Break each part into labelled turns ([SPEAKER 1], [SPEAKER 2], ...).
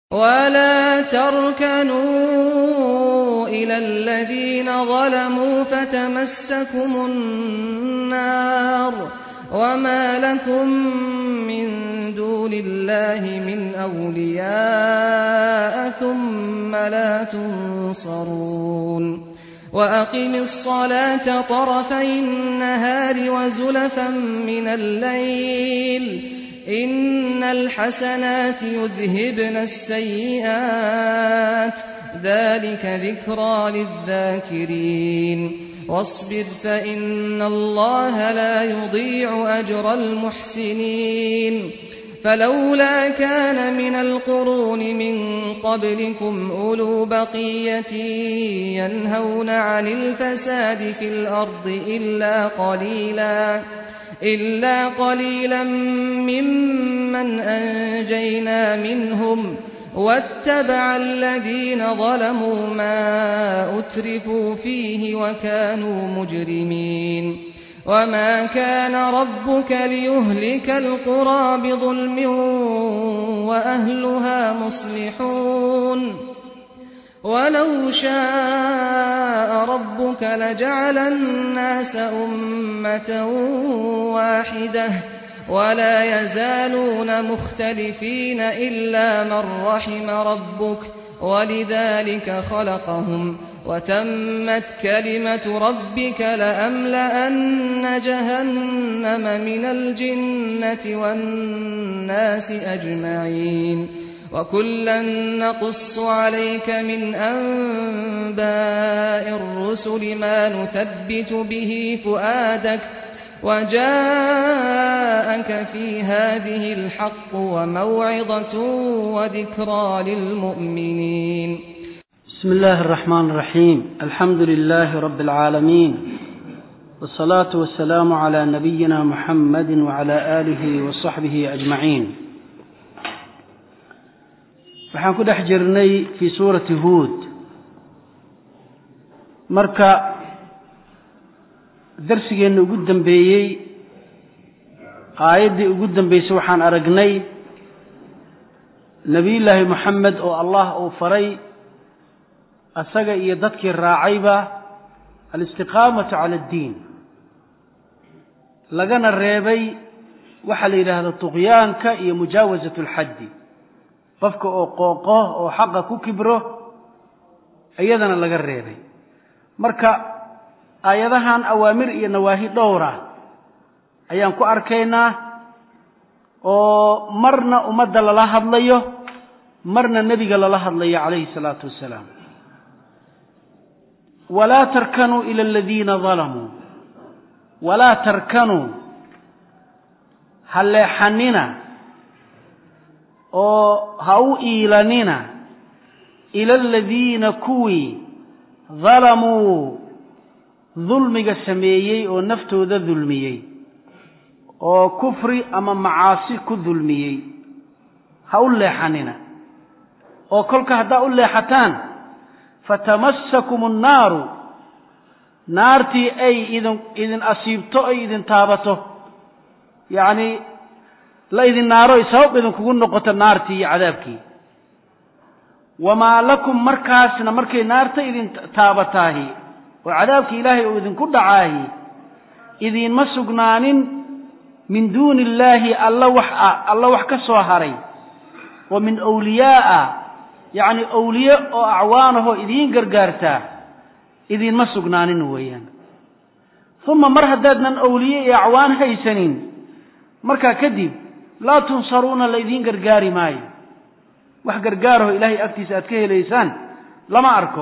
[SPEAKER 1] ولا تركنوا إلى الذين ظلموا فتمسكم النار وما لكم من دون الله من أولياء ثم لا تنصرون وأقم الصلاة طرفي النهار وزلفا من الليل إن الحسنات يذهبن السيئات ذلك ذكرى للذاكرين واصبر فإن الله لا يضيع أجر المحسنين فلولا كان من القرون من قبلكم أولو بقية ينهون عن الفساد في الأرض إلا قليلا إلا قليلا ممن أنجينا منهم واتبع الذين ظلموا ما أترفوا فيه وكانوا مجرمين وما كان ربك ليهلك القرى بظلم وأهلها مصلحون ولو شاء ربك لجعل الناس أمة واحدة ولا يزالون مختلفين إلا من رحم ربك ولذلك خلقهم وتمت كلمة ربك لأملأن جهنم من الجنة والناس أجمعين وكلا نقص عليك من أنباء الرسل ما نثبت به فؤادك وجاءك في هذه الحق وموعظة وذكرى للمؤمنين
[SPEAKER 2] بسم الله الرحمن الرحيم الحمد لله رب العالمين والصلاة والسلام على نبينا محمد وعلى آله وصحبه أجمعين waxaan ku dhex jirnay fii suurati huod marka darsigeenna ugu dambeeyey aayaddii ugu dambeysay waxaan aragnay nebiyullaahi moxamed oo allah uu faray asaga iyo dadkii raacayba alistiqaamatu cala addiin lagana reebay waxaa la yidhaahda tuqyaanka iyo mujaawasat alxaddi qofka oo qooqo oo xaqa ku kibro iyadana laga reebay marka aayadahan awaamir iyo nawaahi dhowra ayaan ku arkaynaa oo marna ummadda lala hadlayo marna nebiga lala hadlayo calayhi salaatu wassalaam walaa tarkanuu ila aladiina dalamuu walaa tarkanuu ha leexanina oo ha u iilanina ila aladiina kuwii dalamuu dulmiga sameeyey oo naftooda dulmiyey oo kufri ama macaasi ku dulmiyey ha u leexanina oo kolka haddaa u leexataan fatamassakum annaaru naartii ay idin idin asiibto ay idin taabato yacni la idin naaro ay sabab idinkugu noqoto naartii iyo cadaabkii wamaa lakum markaasna markay naarta idin taabataahi oo cadaabkii ilaahay uu idinku dhacaahi idiinma sugnaanin min duuni illaahi alla wax ah alla wax ka soo haray oo min awliyaa'a yacni awliye oo acwaanahoo idiin gargaartaa idiinma sugnaanin weeyaan uma mar haddaadnan awliye iyo acwaan haysanin markaa kadib laa tunsaruuna la idiin gargaari maayo wax gargaaraho ilaahay agtiisa aad ka helaysaan lama arko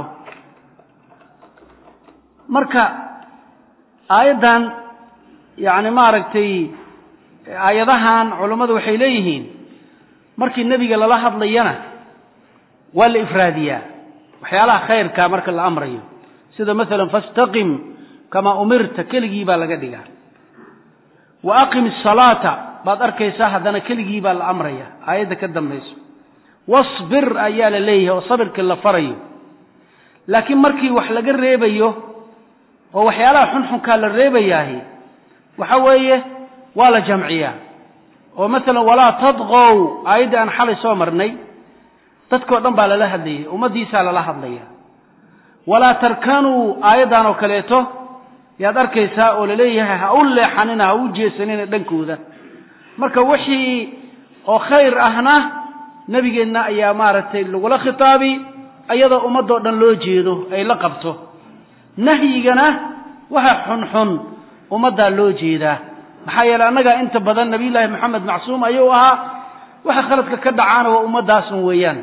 [SPEAKER 2] marka aayaddan yacni maaragtay aayadahan culammadu waxay leeyihiin markii nebiga lala hadlayana waa la ifraadiyaa waxyaalaha khayrkaa marka la amrayo sida masalan fastaqim kamaa umirta keligii baa laga dhigaa wa aqim asalaata baad arkaysaa haddana keligii baa la amraya aayadda ka dambayso wasbir ayaa la leeyahay oo sabirkii la farayo laakiin markii wax laga reebayo oo waxyaalaha xunxunkaa la reebayaahi waxa weeye waa la jamciyaa oo masalan walaa tadqow aayaddii aan xalay soo marnay dadkao dhan baa lala hadlayay ummaddiisaa lala hadlaya walaa tarkanuu aayaddan oo kaleeto yaad arkaysaa oo laleeyahay ha u leexanina ha u jeesanina dhankooda marka wixii oo khayr ahna nebigeenna ayaa maaragtay lagula khitaabi iyadoo ummadoo dhan loo jeedo ay la qabto nahyigana waxa xunxun ummaddaa loo jeedaa maxaa yeeley annagaa inta badan nabiyullaahi moxamed macsuum ayuu ahaa waxa khaladka ka dhacaana waa ummaddaasun weeyaan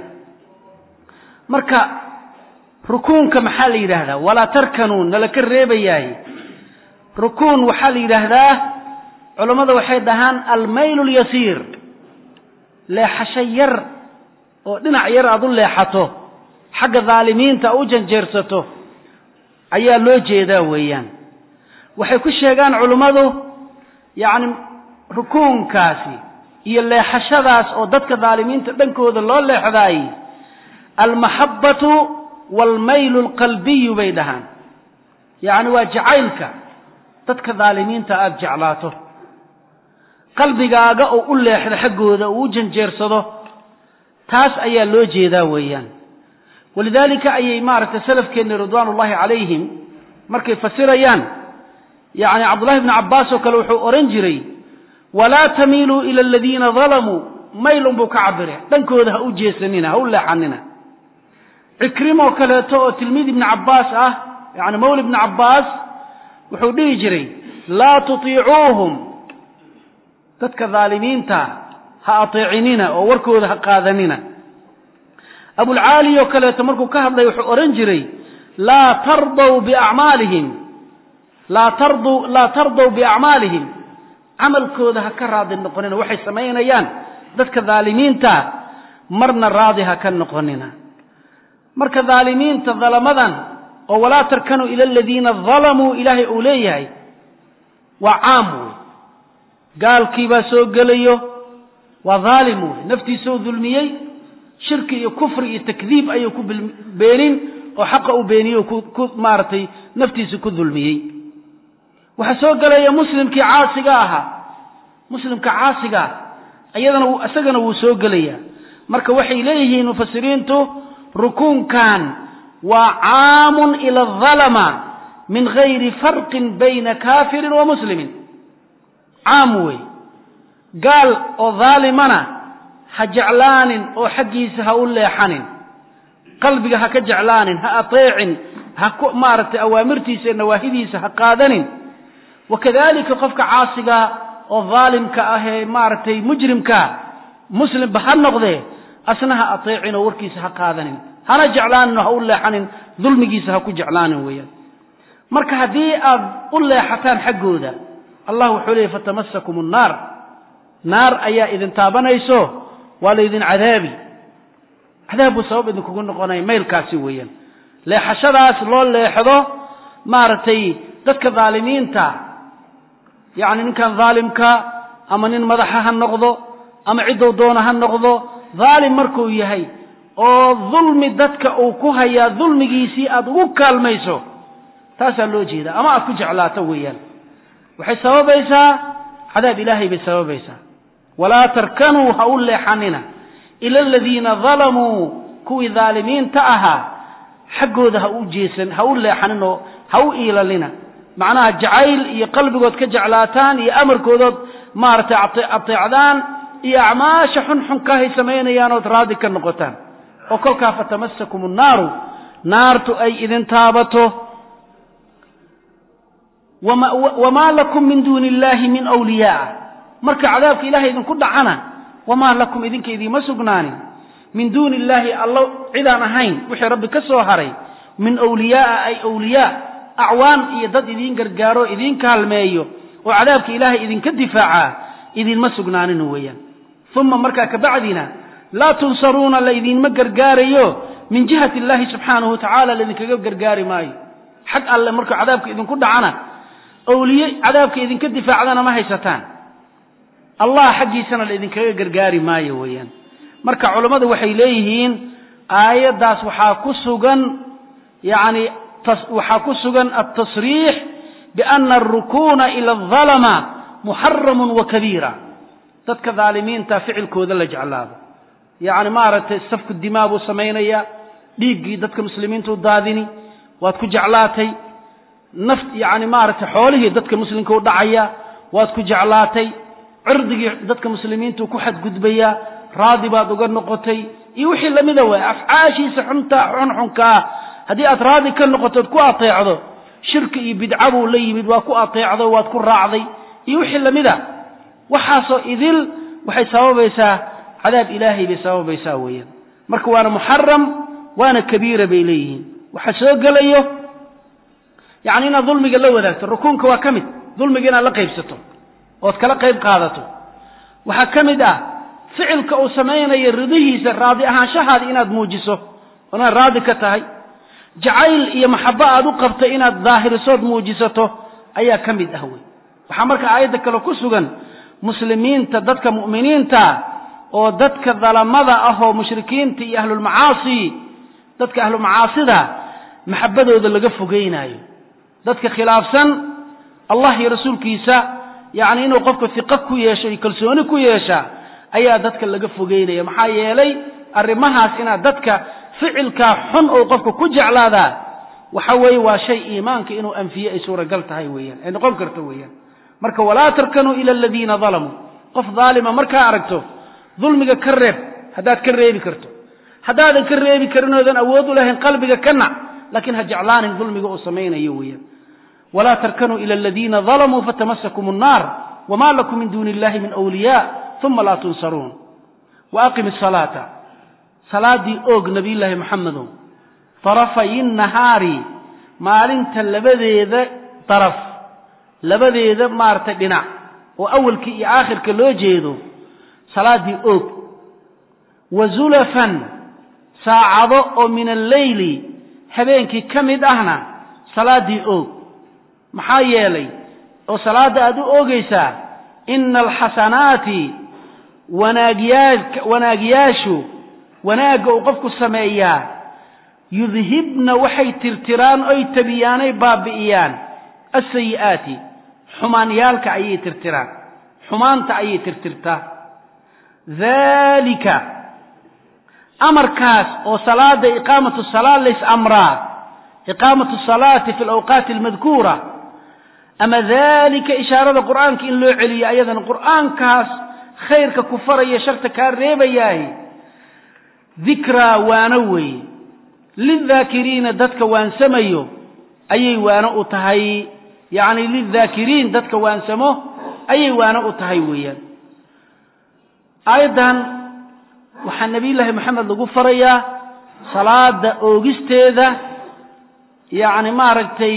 [SPEAKER 2] marka rukuunka maxaa la yidhaahdaa walaa tarkanuu nala ka reebayaay rukuun waxaa la yidhaahdaa culammada waxay dhahaan almaylu lyasiir leexasho yar oo dhinac yar aad u leexato xagga dhaalimiinta u janjeersato ayaa loo jeedaa weeyaan waxay ku sheegaan culummadu yacni rukuunkaasi iyo leexashadaas oo dadka dhaalimiinta dhankooda loo leexdaay almaxabbatu waalmaylu alqalbiyu bay dhahaan yacni waa jacaylka dadka dhaalimiinta aada jeclaato qalbigaaga oo u leexdo xaggooda uu u janjeersado taas ayaa loo jeedaa weeyaan walidaalika ayay maaragtay salafkeenni ridwaan ullahi calayhim markay fasirayaan yacni cabdullahi bni cabbaas oo kale wuxuu odhan jiray walaa tamiiluu ila aladiina dalamuu maylun buu ka cabire dhankooda ha u jeesanina ha u leexanina cikrimoo kaleeto oo tilmiid ibni cabbaas ah yacni mawla ibni cabbaas wuxuu dhihi jiray laa tutiicuuhum dadka dhaalimiinta ha ateecinina oo warkooda ha qaadanina abulcaali oo kaleeto markuu ka hadlay wuxuu odhan jiray laa tardaw biacmaalihim laa tardu laa tardaw biacmaalihim camalkooda ha ka raadi noqonina waxay samaynayaan dadka dhaalimiinta marna raadi ha ka noqonina marka dhaalimiinta dalamadan oo walaa tarkanuu ila aladiina dalamuu ilaahay uu leeyahay waa caam wey gaalkii baa soo gelayo waa dhaalim wey naftiisuu dulmiyey shirki iyo kufri iyo takdiib ayuu ku beenin oo xaqa u beeniyo ku maaragtay naftiisa ku dulmiyey waxaa soo gelaya muslimkii caasiga ahaa muslimka caasiga ah iyadana isagana wuu soo gelaya marka waxay leeyihiin mufasiriintu rukuunkan waa caamun ila adalama min gayri farqin bayna kaafirin wa muslimin caam wey gaal oo dhaalimana ha jeclaanin oo xaggiisa ha u leexanin qalbiga ha ka jeclaanin ha ateecin ha ku maaragtay awaamirtiisa iyo nawaahidiisa ha qaadanin wakadalika qofka caasiga oo dhaalimka ah ee maaragtay mujrimka muslimba ha noqdee asna ha ateecin oo warkiisa ha qaadanin hana jeclaanin oo ha u leexanin dulmigiisa ha ku jeclaanin weeyaan marka haddii aad u leexataan xaggooda allah wuxuu leeyay fatamasakum annaar naar ayaa idin taabanayso waa laydin cadaabi cadaab buu sabab idinkugu noqonaya maylkaasi weeyaan leexashadaas loo leexdo maaragtay dadka dhaalimiinta yacni ninkan dhaalimka ama nin madaxa ha noqdo ama ciddou doona ha noqdo dhaalim markuu yahay oo dulmi dadka uu ku hayaa dulmigiisii aada ugu kaalmayso taasaa loo jeeda ama aad ku jeclaato weeyaan waxay sababaysaa cadaab ilaahay bay sababaysaa walaa tarkanuu ha u leexanina ila aladiina dalamuu kuwii dhaalimiinta ahaa xaggooda ha u jeesan ha u leexanin oo ha u iilalina macnaha jacayl iyo qalbigood ka jeclaataan iyo amarkoodood maaragtay ateecdaan iyo acmaasha xunxunkahay samaynayaan ood raadi ka noqotaan oo kolkaa fatamasakum annaaru naartu ay idin taabato wamaa lakum min duuni illahi min wliyaa marka cadaabka ilahay idinku dhacana wamaa lakum idinka idiima sugnaanin min duuni illaahi allo cidaan ahayn wixii rabbi ka soo haray min wliyaaa ay wliyaa acwaan iyo dad idiin gargaaro idiin kaalmeeyo oo cadaabka ilaahay idinka difaacaa idinma sugnaanin weeyaan uma markaa kabacdina laa tunsaruuna laydinma gargaarayo min jihati illaahi subxaanahu watacaala laydinkaga gargaari maayo xag alle markuu cadaabka idinku dhacana awliye cadaabka idinka difaacdana ma haysataan allah xaggiisana laydinkaga gargaari maayo weeyaan marka culammadu waxay leeyihiin aayaddaas waxaa ku sugan yacni waxaa ku sugan altasriix biana alrukuuna ila aldalama muxaramun wa kabiira dadka dhaalimiinta ficilkooda la jeclaado yacni maaragtay safku dimaa buu samaynayaa dhiiggii dadka muslimiintu daadini waad ku jeclaatay naft yacni maaragtay xoolihii dadka muslimka u dhacaya waad ku jeclaatay cirdigii dadka muslimiintu ku xadgudbayaa raadi baad uga noqotay iyo wixii lamida waay afcaashiisa xunta xunxunkaa haddii aad raadi ka noqotood ku ateecdo shirki iyo bidca buu la yimid waa ku ateecdo waad ku raacday iyo wixii lamida waxaasoo idil waxay sababaysaa cadaab ilaahay bay sababaysaa weeyaan marka waana muxaram waana kabiira bay leeyihiin waxa soo gelayo yacni inaad dulmiga la wadaagto rukuunka waa ka mid dulmiga inaad la qaybsato ood kala qayb qaadato waxaa ka mid ah ficilka uu samaynayo ridihiisa raadi ahaanshahaada inaad muujiso inaad raadi ka tahay jacayl iyo maxabo aad u qabtay inaad daahirisood muujisato ayaa ka mid ah wey waxaa marka aayadda kale ku sugan muslimiinta dadka mu'miniinta oo dadka dalamada ah oo mushrikiinta iyo ahlulmacaasi dadka ahlumacaasida maxabadooda laga fogeynaayo dadka khilaafsan allah iyo rasuulkiisa yacni inuu qofka fiqo ku yeesho iyo kalsooni ku yeesha ayaa dadka laga fogeynaya maxaa yeelay arrimahaas inaad dadka ficilkaa xun oo qofka ku jeclaadaa waxa weeye waa shay iimaanka inuu anfiye ay suuragal tahay weeyaan ay noqon karto weeyaan marka walaa tarkanuu ila aladiina dalamuu qof daalima markaa aragto dulmiga ka reeb haddaad ka reebi karto haddaadan ka reebi karin oodan awood u lahayn qalbiga ka nac laakiin ha jeclaanin dulmiga uu samaynayo weeyaan walaa tarkanuu ila aladiina dalamuu fatamasakum annaar wama lakum min duuni illahi min awliyaa uma laa tunsaruun wa aqim asalaata salaadii oog nabiyullaahi maxamedow tarafayi nahaari maalinta labadeeda daraf labadeeda maaragtay dhinac oo awalka iyo aakhirka loo jeedo salaaddii oog wa zulafan saacado oo min alleyli habeenkii ka mid ahna salaaddii oog maxaa yeelay oo salaadda aad u oogaysaa ina alxasanaati wanaagyaa wanaagyaashu wanaagga uu qofku sameeyaa yudhibna waxay tirtiraan oy tabiyaanay baabi'iyaan asayi'aati xumaanyaalka ayay tirtiraan xumaanta ayay tirtirtaa daalika amarkaas oo salaada iqaamatu salaa lays amraa iqaamatu salaati fi alawqaati almadkuura ama daalika ishaarada qur'aanka in loo celiyo ayadana qur'aankaas khayrka ku faraya sharta kaa reebayaahi dikraa waano weeye lildaakiriina dadka waansamayo ayay waano u tahay yacni lildaakiriin dadka waansamo ayay waano u tahay weeyaan aayaddan waxaa nebiyullaahi moxamed lagu farayaa salaada oogisteeda yacni maaragtay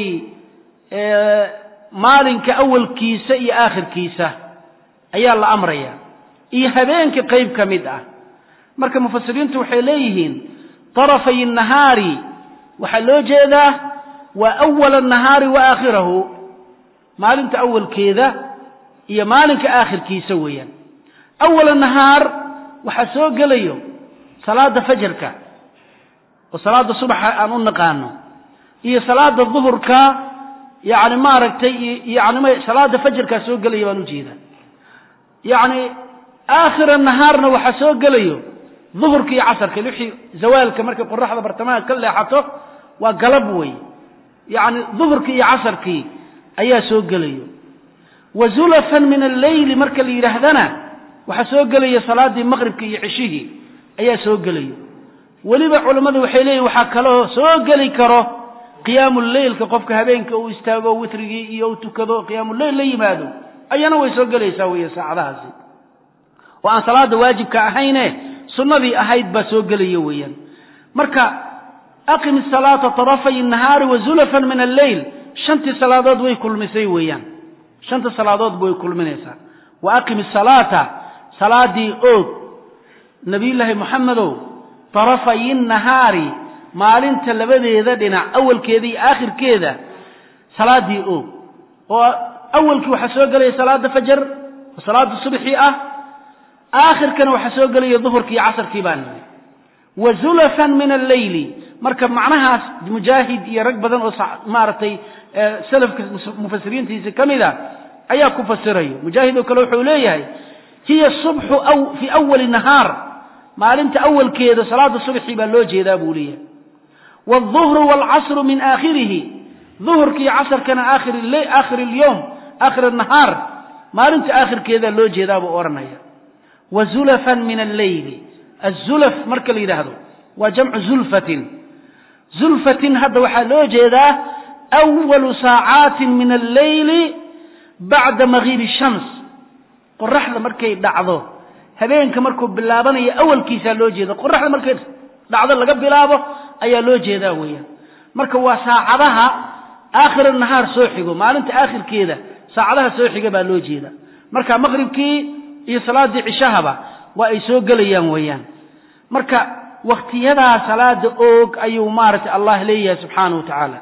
[SPEAKER 2] maalinka awalkiisa iyo aakhirkiisa ayaa la amraya iyo habeenka qayb ka mid ah marka mufasiriintu waxay leeyihiin tarafay nahaari waxaa loo jeedaa waa awala nahaari wa aakhirahu maalinta awalkeeda iyo maalinka aakhirkiisa weeyaan awala nahaar waxaa soo gelayo salaada fajarka oo salaada subaxa aan u naqaano iyo salaada duhurka yacni maaragtay yani salaada fajarkaa soo gelaya baan ujeedaa yacni aakhira nahaarna waxaa soo gelayo duhurka iyo casarka wixii zawaalka markay qoraxda bartamaha ka leexato waa galab wey yacni duhurkii iyo casarkii ayaa soo gelayo wa zulafan min alleyli marka la yidhaahdana waxaa soo gelaya salaadii maqribka iyo cishigii ayaa soo gelayo weliba culammadu waxay leeyihin waxaa kaloo soo geli karo qiyaamu leylka qofka habeenka uu istaago witrigii iyo u tukado qiyaamuleyl la yimaado ayana way soo gelaysaa weeye saacadahaasi oo aan salaada waajibka ahayne sunnadii ahayd baa soo gelaya weeyaan marka aqim isalaata tarafay nahaari wa zulafan min alleyl shantii salaadood way kulmisay weeyaan shanta salaadoodba way kulminaysaa wa aqim isalaata salaadii oog nabiyullaahi moxamedow tarafay nahaari maalinta labadeeda dhinac awalkeeda iyo aakhirkeeda salaadii oog oo awalkii waxaa soo gelaya salaada fajar oo salaada subxii ah aakhirkana waxaa soo gelaya duhurkii iyo casarkii baa nimi wa zulafan min alleyli marka macnahaas mujaahid iyo rag badan oo maaragtay salafka mufasiriintiisa ka mid a ayaa ku fasirayo mujaahid oo kale wuxuu leeyahay hiya subxu fii awali nahaar maalinta awalkeeda salaada subxi baa loo jeedaa buu leeyahay wاlظuhru wاlcasru min aakhirihi duhurkii casrkana aakhir اlyowm aakhir الnahaar maalinta aakhirkeedaa loo jeedaa buu odhanaya wazulafan min alleyli azulaf marka la yidhaahdo waa jamcu zulfatin zulfatin hadda waxaa loo jeedaa awalu saacaatin min alleyli bacda magiibi shams qoraxda markay dhacdo habeenka markuu bilaabanayo awalkiisaa loo jeeda qoraxda markay dhacdo laga bilaabo ayaa loo jeedaa weeyaan marka waa saacadaha aakhir nahaar soo xigo maalinta aakhirkeeda saacadaha soo xiga baa loo jeeda marka maqribkii iyo salaadii cishahaba waa ay soo gelayaan weeyaan marka waktiyadaa salaada oog ayuu maaragtay allah leeyahay subxaanahu wa tacaala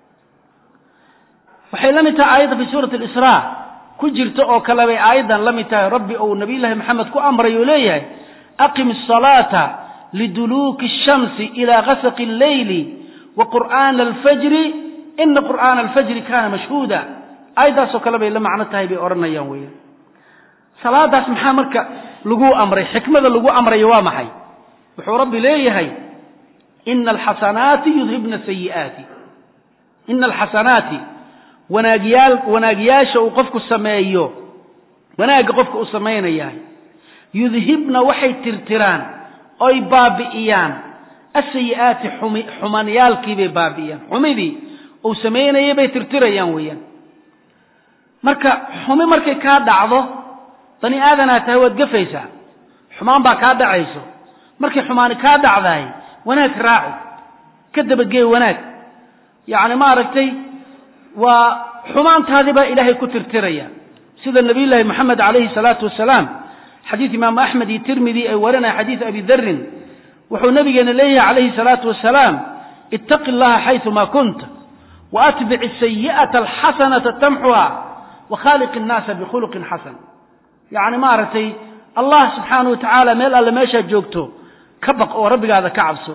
[SPEAKER 2] waxay la mid tahay aayadda fi suurati alisraa ku jirta oo kale bay aayaddan la mid tahay rabbi ou nabiyullaahi maxamed ku amray oo leeyahay aqim asalaata liduluuki ashamsi ilaa gasaqi alleyli wa qur'aana alfajri ina qur'aana alfajri kaana mashhuuda aayaddaasoo kale bay la macno tahay bay odhanayaan weeyaan salaadaas maxaa marka lagu amray xikmada lagu amrayo waa maxay wuxuu rabbi leeyahay ina alxasanaati yudhibna sayi'aati ina alxasanaati wanaagyaal wanaagyaasha uu qofku sameeyo wanaagga qofka uu samaynayahay yudhibna waxay tirtiraan oy baabi'iyaan asayi'aati xumi xumaniyaalkiibay baabi'iyaan xumidii uu samaynayay bay tirtirayaan weeyaan marka xumi markay kaa dhacdo bani aadanaa tahay waad gafaysaa xumaan baa kaa dhacayso markay xumaani kaa dhacdahay wanaag raaci ka dabagee wanaag yacni maaragtay waa xumaantaadii baa ilaahay ku tirtiraya sida nabiyullaahi moxamed calayhi salaatu wasalaam xadiid imaamu axmed iyo tirmidi ay warinaya xadiid abi darin wuxuu nabigeena leeyahay calayhi salaatu wasalaam ittaqi allaha xayثuma kunta waatbic sayi'ata alxasanata tamxuha wakhaaliq innaasa bikhuluqin xasan yacni maaragtay allah subxaanahu wa tacaala meel alle meeshaad joogto ka baq oo rabbigaada ka cabso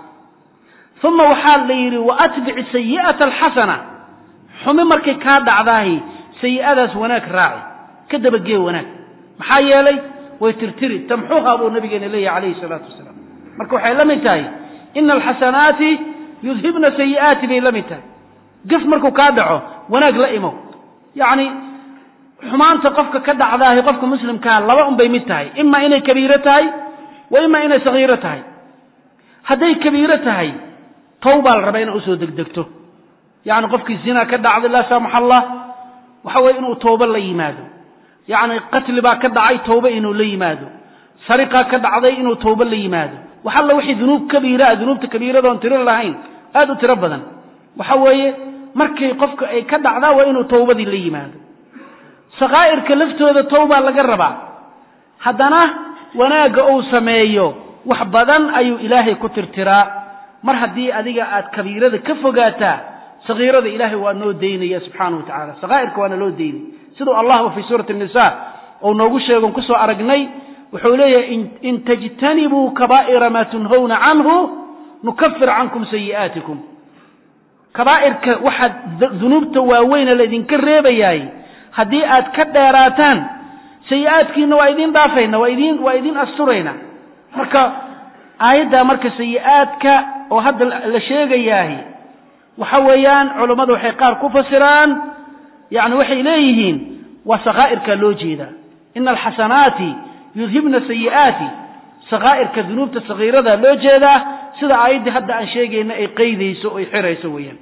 [SPEAKER 2] uma waxaa la yidhi waatbic sayi'ata alxasana xumi markay kaa dhacdaahi sayi'adaas wanaag raaci ka dabagee wanaag maxaa yeelay way tirtiri tamxuha buu nabigeena leeyahay calayhi salaatu wasalaam marka waxay la mid tahay ina alxasanaati yudhibna sayi'aati bay la mid tahay gaf markuu kaa dhaco wanaag la imow yacni xumaanta qofka ka dhacdaahi qofka muslimkaa laba un bay mid tahay ima inay kabiiro tahay wa ima inay sagiiro tahay hadday kabiiro tahay tawbaa la rabaa inaa usoo degdegto yacni qofkii zinaa ka dhacday laa saamax allah waxa weye inuu toobo la yimaado yacni qatli baa ka dhacay toobo inuu la yimaado sariqaa ka dhacday inuu toobo la yimaado wax alla wixii dunuub kabiira ah dunuubta kabiiradoon tiro lahayn aad u tiro badan waxa weeye markay qofka ay ka dhacdaa waa inuu towbadii la yimaado sakaa'irka laftooda towbaa laga rabaa haddana wanaagga uu sameeyo wax badan ayuu ilaahay ku tirtiraa mar haddii adiga aad kabiirada ka fogaataa sagiirada ilaahay waa noo daynaya subxaanahu wa tacala sakaa'irka waana loo daynay siduu allahba fii suurati nisa ou noogu sheegon kusoo aragnay wuxuu leeyahay in tajtanibuu kabaa'ira maa tunhawna canhu nukafir cankum sayi'aatikum kabaa'irka waxaad dunuubta waaweyna laydinka reebayaay haddii aad ka dheeraataan sayi'aadkiina waa idiin dhaafayna waa idin waa idiin asturayna marka aayaddaa marka sayi'aadka oo hadda la sheegayaahi waxa weeyaan culammadu waxay qaar ku fasiraan yacni waxay leeyihiin waa sakaa'irkaa loo jeedaa ina alxasanaati yudhibna sayi'aati sakaa'irka dunuubta sagiirada loo jeedaa sida aayaddii hadda aan sheegayna ay qaydayso o ay xirayso weeyaan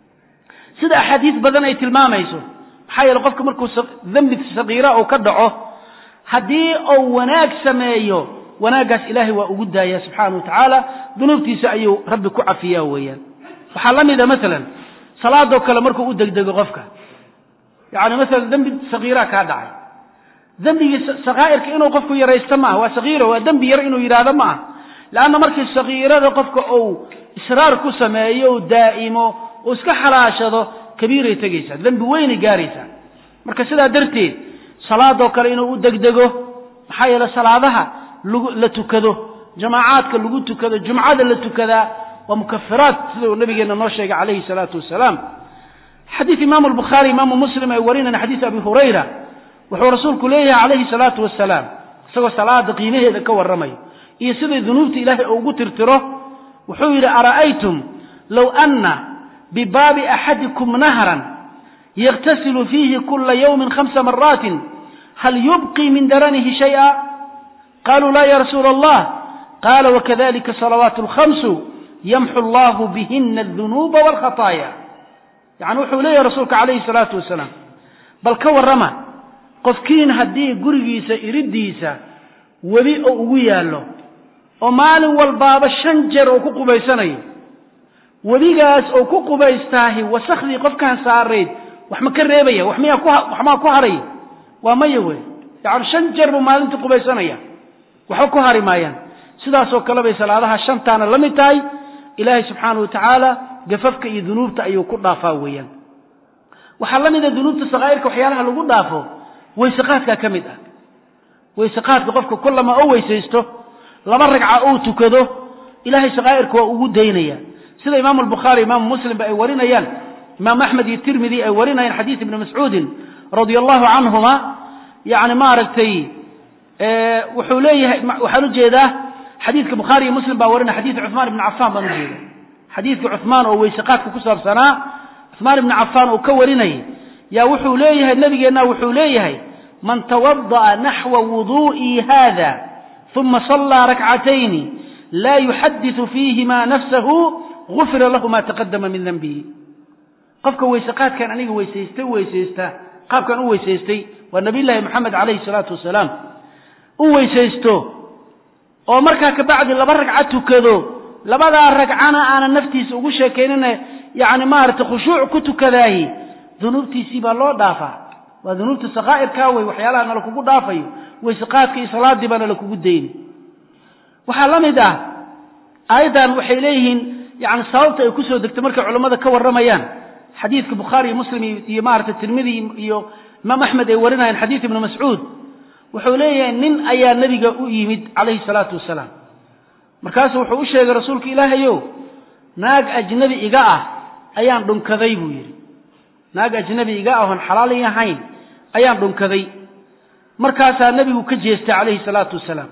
[SPEAKER 2] sida axaadiis badan ay tilmaamayso maxaa yeele qofka markuu dembi sagiira uu ka dhaco haddii uu wanaag sameeyo wanaaggaas ilaahay waa ugu daaya subxaana wa tacaala dunuubtiisa ayuu rabbi ku cafiyaa weeyaan waxaa la mida masalan salaadoo kale markuu u degdego qofka yacni masalan dembi sagiiraa kaa dhacay dembigii sakaa'irka inuu qofku yaraysto maaha waa sagiiro waa dembi yar inuu yidhaahdo ma aha leanna markii sagiirada qofka uu israar ku sameeyo u daa'imo uu iska xalaashado kabiiray tegaysaa dembi weynay gaaraysaa marka sidaa darteed salaadoo kale inuu u degdego maxaa yeele salaadaha lagu la tukado jamaacaadka lagu tukado jumcada la tukadaa waa mukafiraat sida uu nabigeena noo sheegay calayhi salaatu wasalaam xadiid imaamu albukhaari imaamu muslim ay warinayaan xadiid abi hurayra wuxuu rasuulku leeyahay calayhi salaatu wasalaam isagoo salaada qiimaheeda ka warramayo iyo siday dunuubta ilaahay ugu tirtiro wuxuu yidhi ara'aytum low anna bibaabi axadikum nahran yagtasilu fiihi kula yawmin khamsa maraatin hal yubqii min daranihi shay'a qaluu laa ya rasuula allah qaala wakadalika salawaatu alkhamsu yamxu allahu bihina adunuuba walkhataaya yacni wuxuu leeyahy rasuulka calayhi salaatu wasalaam bal ka warrama qofkiin haddii gurigiisa iriddiisa webi oo ugu yaallo oo maalin walbaaba shan jeer oo ku qubaysanayo webigaas oo ku qubaystaahi wasakhdii qofkaan saarayd wax ma ka reebaya wax miyaa wax maa ku haraya waa maya wey yacani shan jeer buu maalintii qubaysanaya waxba ku hari maayaan sidaasoo kale bay salaadaha shantaana la mid tahay ilaahay subxaanahu watacaala gafafka iyo dunuubta ayuu ku dhaafaa weeyaan waxaa la mida dunuubta sakaa'irka waxyaalaha lagu dhaafo weyseqaadkaa ka mid ah weyseqaadka qofka kullama oo weysaysto laba ragca uu tukado ilaahay sakaa'irka waa ugu daynaya sida imaamu albukhaari imaamu muslimba ay warinayaan imaam axmed iyo tirmidi ay warinayaan xadiis ibni mascuudin radia allahu canhuma yani maaragtay wuxuu leeyahay waxaan ujeedaa xadiidka bukhaari iyo muslim baa warinaya xadiidka cuثmaan ibni cafaan baan ujeeda xadiidka cuثmaan oo weyseqaadka ku saabsanaa cuثmaan ibni cafaan oo ka warinayay yaa wuxuu leeyahay nabigeenna wuxuu leeyahay man tawada'a naxwa wudu'ii hada uma صallaa rakcatayni laa yuxadiثu fiihima nafsahu gufira lahu ma taqadama min denbihi qofka weyseqaadkan aniga weysaysta weysaysta qaabkan u weysaystay waa nabiy llaahi moxamed calayhi salaatu wasalaam u weysaysto oo markaa kabacdi laba ragca tukado labadaa ragcana aanan naftiisa ugu sheekaynina yani maaragtay khushuuc ku tukadaahi dunuubtiisii baa loo dhaafaa waa dunuubta sakaa'irkaa wey waxyaalaha nala kugu dhaafayo weyseqaadka iyo salaadii baa nala kugu dayni waxaa la mid ah aayaddan waxay leeyihiin yani sababta ay kusoo degtay markay culammada ka warramayaan xadiidka bukhaari iyo muslim iyo maaragtay tirmidi iyo imaam axmed ay warinayaan xadiid ibnu mascuud wuxuu leeyahay nin ayaa nebiga u yimid calayhi salaatu wasalaam markaasu wuxuu u sheegay rasuulka ilaahayow naag ajnabi iga ah ayaan dhunkaday buu yidhi naag ajnabi iga ah oon xalaali ahayn ayaan dhunkaday markaasaa nebigu ka jeestay calayhi salaatu wasalaam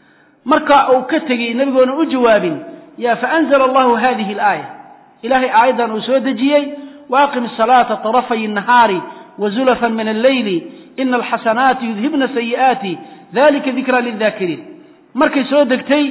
[SPEAKER 2] marka uu ka tegey nebigoona u jawaabin ya faanzla allahu hadihi alaaya ilahay aayaddan uu soo dejiyey waaqim asalaata طarafay الnahaari wazulafan min alleyli ina alxasanaati yudhibna sayi'aati dalika dikra lildaakiriin markay soo degtay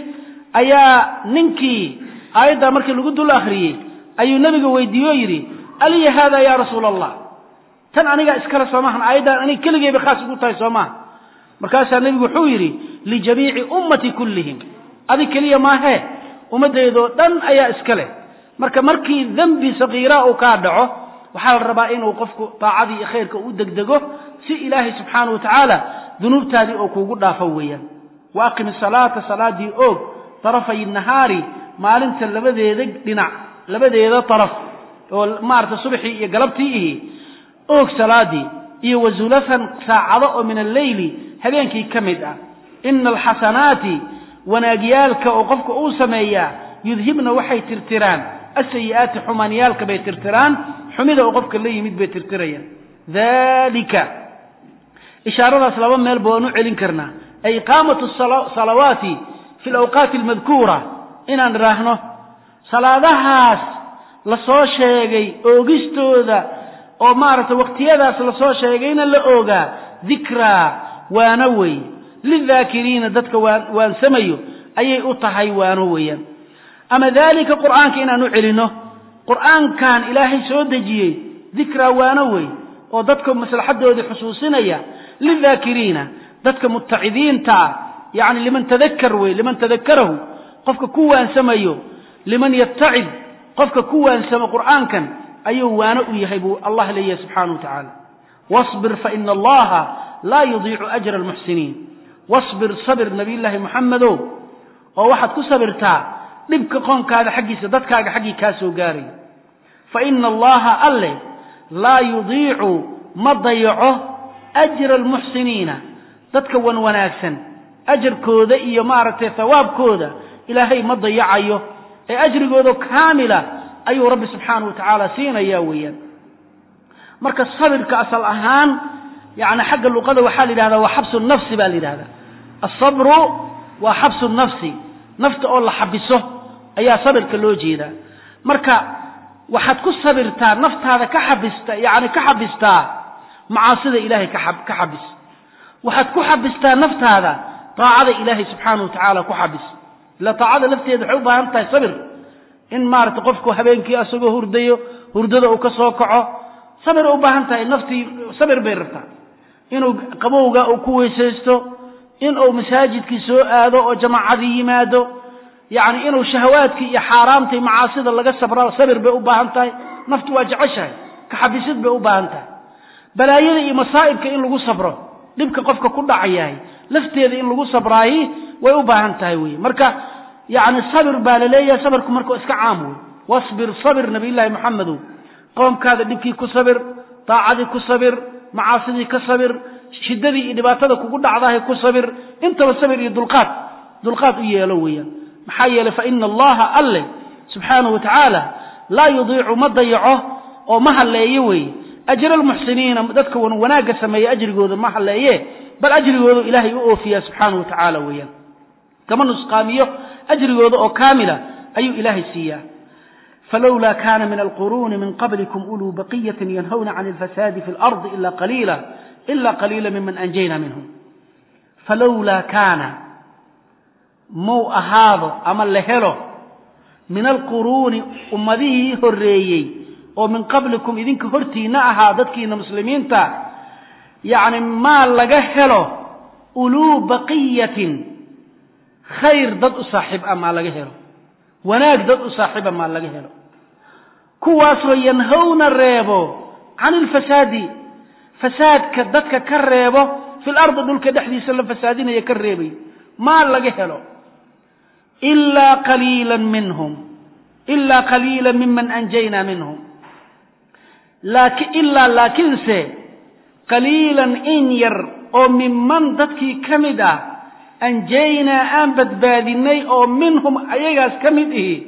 [SPEAKER 2] ayaa ninkii aayaddaa markii lagu dul akhriyey ayuu nebiga weydiiye o yidhi aliya hada ya rasuula allah tan anigaa iskale soo maahan aayaddan aniga keligeyba khaas ugu tahay soo maaha markaasaa nebigu wuxuu yidhi lijamiici ummati kullihim adig keliya maahee ummaddeedoo dhan ayaa iska leh marka markii dembi sakiira uu kaa dhaco waxaa la rabaa inuu qofku daacadii iyo khayrka u degdego si ilaahay subxaana wa tacaala dunuubtaadii oo kuugu dhaafo weeyaan wa aqim salaata salaadii oog tarafay nahaari maalinta labadeeda dhinac labadeeda taraf oo maarata subaxii iyo galabtii ihi oog salaadii iyo wazulafan saacado oo min alleyli habeenkii ka mid ah ina alxasanaati wanaagyaalka oo qofka uu sameeyaa yudhibna waxay tirtiraan asayi'aati xumaanyaalka bay tirtiraan xumida oo qofka la yimid bay tirtirayaan dalika ishaaradaas laba meelba waan u celin karnaa ay iqaamatu salawaati fi alawqaati almadkuura inaan idhaahno salaadahaas la soo sheegay oogistooda oo maaragtay waqtiyadaas la soo sheegayna la oogaa dikraa waana wey lidaakiriina dadka waansamayo ayay u tahay waano weeyaan ama daalika qur'aanka inaan u celinno qur'aankan ilaahay soo dejiyey dikraa waano wey oo dadka maslaxadoodii xusuusinaya lidaakiriina dadka mutacidiinta ah yacni liman tadakar wey liman tadakarahu qofka ku waansamayo liman yatacid qofka ku waansamo qur'aankan ayuu waano u yahay buu allah leeyahay subxaana wa tacaala wasbir faina allaha laa yudiicu ajra almuxsiniin wasbir sabir nabiyullaahi moxamedow oo waxaad ku sabirtaa dhibka qoonkaada xaggiisa dadkaaga xaggii kaa soo gaaraya fa ina allaha alle laa yudiicu ma dayaco ajra almuxsiniina dadka wan wanaagsan ajarkooda iyo maaragtay hawaabkooda ilaahay ma dayacayo ee ajrigooda kaamila ayuu rabbi subxaana wa tacaala siinaya weeyaan marka sabirka asal ahaan yani xagga luqada waxaa la yidhahdaa waa xabsu nafsi baa la yidhahdaa asabru waa xabsu nafsi nafta oo la xabiso ayaa sabirka loo jeedaa marka waxaad ku sabirtaa naftaada ka xabista yani ka xabistaa macaasida ilaahay ka ka xabis waxaad ku xabistaa naftaada daacada ilaahay subxaana wa tacaala ku xabis ila daacada lafteeda waxay u baahan tahay sabir in maarata qofku habeenkii asagoo hurdayo hurdada uu ka soo kaco sabir u baahan tahay naftii sabir bay rabtaa inuu qabowga uu ku weysaysto inuu masaajidkii soo aado oo jamaacadii yimaado yacni inuu shahawaadkii iyo xaaraamtai macaasida laga sabra sabir bay u baahan tahay naftu waa jeceshahay kaxabisid bay u baahan tahay balaayada iyo masaa'ibka in lagu sabro dhibka qofka ku dhacayahay lafteeda in lagu sabraayi way u baahan tahay wey marka yacni sabir baa la leeyahay sabirku marka iska caam wey wasbir sabir nabiyullaahi maxamedow qoomkaada dhibkii ku sabir daacadii ku sabir macaasidii ka sabir shiddadii iyo dhibaatada kugu dhacdahay ku sabir intaba sabir iyo dulqaad dulqaad u yeelo weeyaan maxaa yeelay fa ina allaha alle subxaanahu wa tacaala laa yudiicu ma dayaco oo ma halleeyo weeye ajra almuxsiniina dadka wanaagga sameeya ajrigooda ma halleeye bal ajrigoodu ilaahay u oofiyaa subxaanahu wa tacaala weeyaan kama nusqaamiyo ajrigooda oo kaamila ayuu ilaahay siiyaa falowlaa kana min alquruuni min qablikum uluu baqiyatin yanhawna can alfasaadi fi lardi ila qaliila ila qaliila miman anjayna minhum falowlaa kaana muu ahaado ama la helo min alquruuni ummadihii horreeyey oo min qablikum idinka hortiinna ahaa dadkiina muslimiinta yacni maa laga helo uluu baqiyatin khayr dad u saaxiib ah maa laga helo wanaag dad u saaxiiba maa laga helo kuwaasoo yanhawna reebo can ilfasaadi fasaadka dadka ka reebo fil ardi dhulka dhexdiisa la fasaadinaya ka reebay maa laga helo ilaa qaliilan minhum ilaa qaliila miman anjaynaa minhum laaki ilaa laakiinse qaliilan in yar oo minman dadkii ka mid ah anjaynaa aan badbaadinay oo minhum ayagaas ka mid ihi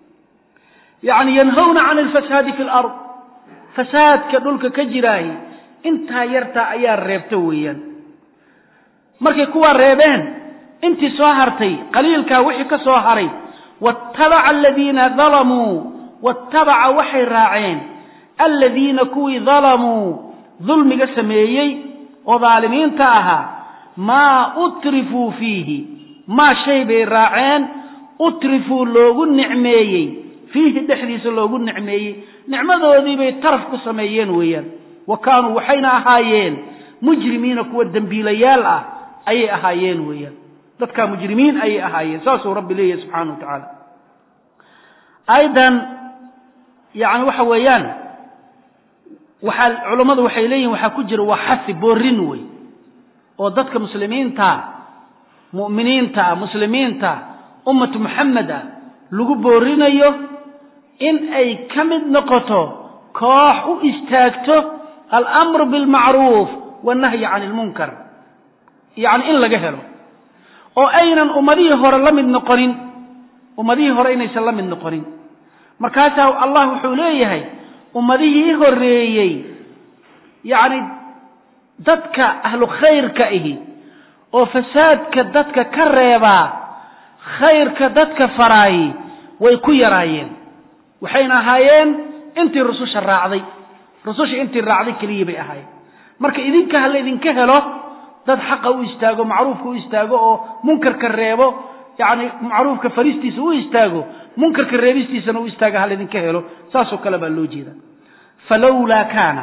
[SPEAKER 2] yacni yanhawna can alfasaadi fi lard fasaadka dhulka ka jiraahi intaa yartaa ayaa reebta weeyaan markay kuwaa reebeen intii soo hartay qaliilkaa wixii ka soo haray waatabaca aladiina dalamuu waatabaca waxay raaceen aladiina kuwii dalamuu dulmiga sameeyey oo daalimiinta ahaa maa utrifuu fiihi maa shay bay raaceen utrifuu loogu nicmeeyey fiihi dhexdiisa loogu nicmeeyey nicmadoodii bay taraf ku sameeyeen weeyaan wa kaanuu waxayna ahaayeen mujrimiina kuwa dembiilayaal ah ayay ahaayeen weeyaan dadkaa mujrimiin ayay ahaayeen saasuu rabbi leeyahay subxaana wa tacaala aayaddan yani waxa weeyaan waxaa culammadu waxay leeyihin waxaa ku jira waa xasi boorin wey oo dadka muslimiinta mu'miniinta muslimiinta ummatu muxamed ah lagu boorinayo in ay ka mid noqoto koox u istaagto alamru bilmacruuf wannahyi can ilmunkar yacni in laga helo oo aynan ummadihii hore la mid noqonin ummadihii hore inaysan la mid noqonin markaasaa allah wuxuu leeyahay ummadihii horreeyey yacni dadka ahlu khayrka ihi oo fasaadka dadka ka reebaa khayrka dadka faraayi way ku yaraayeen waxayna ahaayeen intii rususha raacday rususha intii raacday keliyii bay ahaayeen marka idinka ha laydinka helo dad xaqa u istaago macruufka u istaago oo munkarka reebo yacni macruufka faristiisa u istaago munkarka reebistiisana u istaaga ha laydinka helo saasoo kale baa loo jeeda falowlaa kaana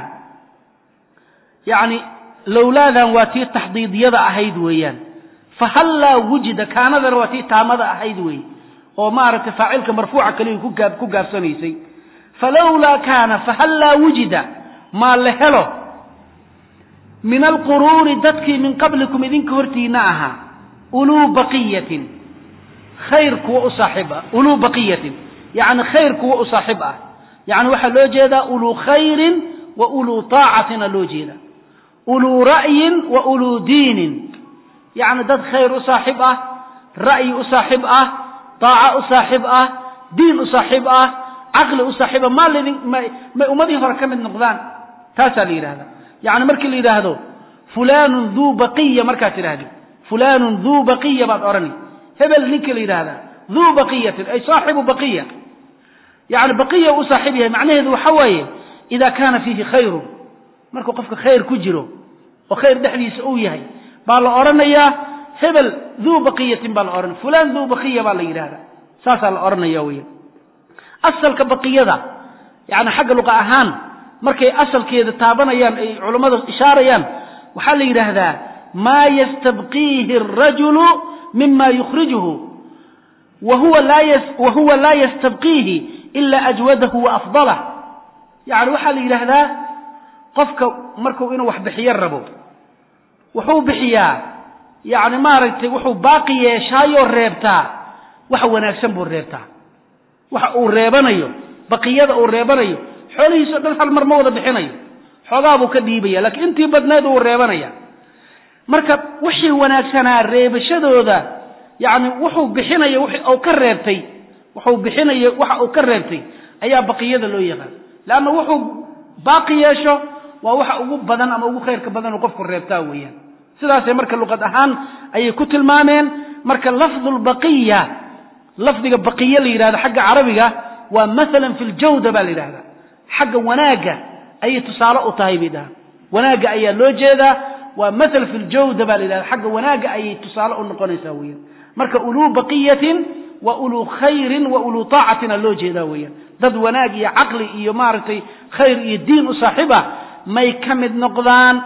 [SPEAKER 2] yacni lowlaadan waa tii taxdiidiyada ahayd weeyaan fahallaa wujida kaanadana waa tii taamada ahayd weeye oo maaragtay faacilka marfuuca kaliya ku gaab ku gaabsanaysay falowlaa kaana fahallaa wujida maa la helo min alquruuni dadkii min qablikum idinka hortiina ahaa uluu baqiyatin khayr kuwa u saaxiib ah uluu baqiyatin yacni khayr kuwa u saaxiib ah yacni waxaa loo jeedaa uluu khayrin wa uluu taacatina loo jeeda uluu ra'yin wa uluu diinin yacni dad khayr u saaxiib ah ra'yi u saaxiib ah daaca u saaxiib ah diin u saaxiib ah caqli u saaxiiba maa laydin may may ummadihii hore ka mid noqdaan taasaa la yidhahdaa yacni markii la yidhaahdo fulaanun duu baqiya markaad tidhahdid fulaanun duu baqiya baad odhani hebel ninka la yidhaahdaa duu baqiyatin ay saaxibu baqiya yani baqiya u saaxiib yahay macnaheedu waxa weeye ida kaana fiihi khayrun markuu qofka khayr ku jiro oo khayr dhexdiisa uu yahay baa la odhanayaa hebel duu baqiyatin baa la odhanaya fulan duu baqiya baa la yidhahda saasaa la odhanaya weya asalka baqiyada yani xagga luqa ahaan markay asalkeeda taabanayaan ay culammada ishaarayaan waxaa la yidhaahdaa maa yastabqiihi arajulu mima yukhrijuhu wa huwa laa yastabqiihi ila ajwadahu wa afdalah yani waxaa la yidhaahdaa qofka marku inuu wax bixiyo rabo wuxuu bixiyaa yani maaragtay wuxuu baaqi yeeshaayoo reebtaa waxa wanaagsan buu reebtaa waxa uu reebanayo baqiyada uu reebanayo xoolihiisao dhan hal mar ma wada bixinayo xoogaa buu ka dhiibaya laakiin intii badnayd uu reebanaya marka wixii wanaagsanaa reebashadooda yani wuxuu bixinayo u ka reebtay wuxuu bixinayo waxa uu ka reebtay ayaa baqiyada loo yaqaan leanna wuxuu baaqi yeesho waa waxa ugu badan ama ugu khayrka badan uu qofku reebtaa weeyaan sidaasay marka luqad ahaan ayay ku tilmaameen marka lafdu lbaqiya lafdiga baqiye la yidhahdo xagga carabiga waa maalan fi ljawda baa la yidhahda xagga wanaagga ayay tusaale u tahay bay dhahaan wanaagga ayaa loo jeedaa waa maal fi ljawda baa la yidhahda xagga wanaagga ayay tusaale u noqonaysaa weeyaan marka uluu baqiyatin wa uluu khayrin wa uluu taacatina loo jeedaa weeyaan dad wanaag iyo caqli iyo maaragtay khayr iyo diin u saaxiib ah may ka mid noqdaan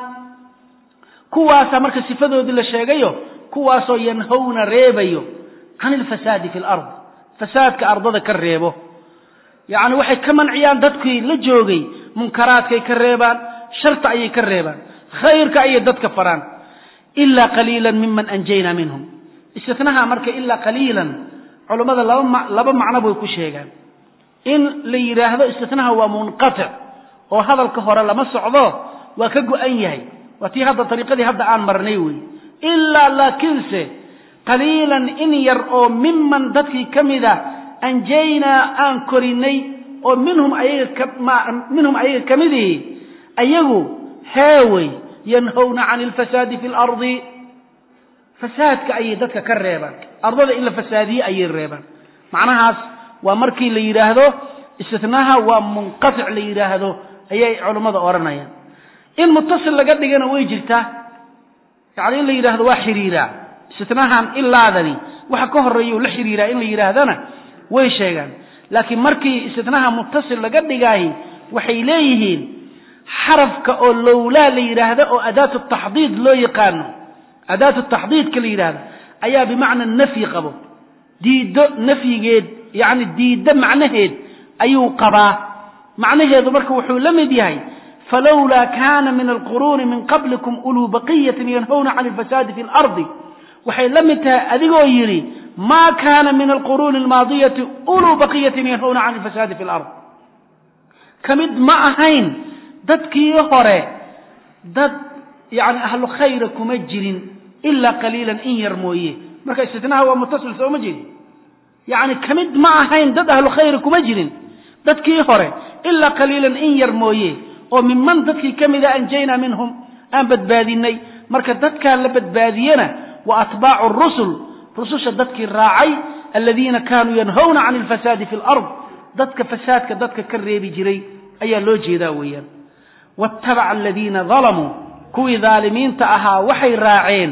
[SPEAKER 2] kuwaasaa marka sifadoodii la sheegayo kuwaasoo yanhowna reebayo can ilfasaadi fi lard fasaadka ardada ka reebo yacni waxay ka manciyaan dadkii la joogay munkaraadkay ka reebaan sharta ayay ka reebaan khayrka ayay dadka faraan ilaa qaliilan miman anjaynaa minhum istinaha marka ilaa qaliilan culummada laba laba macno bay ku sheegaan in la yidhaahdo istinaha waa munqatic oo hadalka hore lama socdo waa ka go-an yahay waa tii hadda ariiqadii hadda aan marnay wey ilaa laakiinse qaliilan in yar oo miman dadkii ka mida anjaynaa aan korinay oo minhum ayaga minhum ayaga ka midihi ayagu heewey yanhowna can ilfasaadi fi lardi fasaadka ayay dadka ka reebaan ardada in la fasaadiye ayay reebaan macnahaas waa markii la yidhaahdo istinaha waa munqatic la yidhaahdo ayay culummada odhanayaan in mutasil laga dhigana way jirtaa yani in la yidhahdo waa xiriiraa istinahan ilaadani waxa ka horeeya la xiriiraa in la yidhaahdana way sheegaan laakiin markii istinaha mutasil laga dhigaahi waxay leeyihiin xarafka oo lowlaa la yidhaahdo oo adaatu taxdiid loo yaqaano adaatu taxdiidka la yidhaahdo ayaa bimacna nafyi qabo diiddo nafyigeed yani diiddo macnaheed ayuu qabaa macnaheedu marka wuxuu la mid yahay falowlaa kaana min alquruuni min qablikum uluu baqiyatin yanhowna can ilfasaadi fi lardi waxay la mid tahay adigoo yidhi maa kaana min alquruuni almaadiyati uluu baqiyatin yanhowna can ilfasaadi fi lard ka mid ma ahayn dadkii hore dad yani ahlu khayra kuma jirin ilaa qaliilan in yar mooye marka istinaha waa mutasil soo ma jeedi yani ka mid ma ahayn dad ahlu khayra kuma jirin dadkii hore ilaa qaliilan in yar mooye oo minman dadkii ka mida anjaynaa minhum aan badbaadinay marka dadkaa la badbaadiyena wa atbaacu rusul rususha dadkii raacay aladiina kaanuu yanhowna can ilfasaadi fi lard dadka fasaadka dadka ka reebi jiray ayaa loo jeedaa weeyaan waatabaca aladiina dalamuu kuwii daalimiinta ahaa waxay raaceen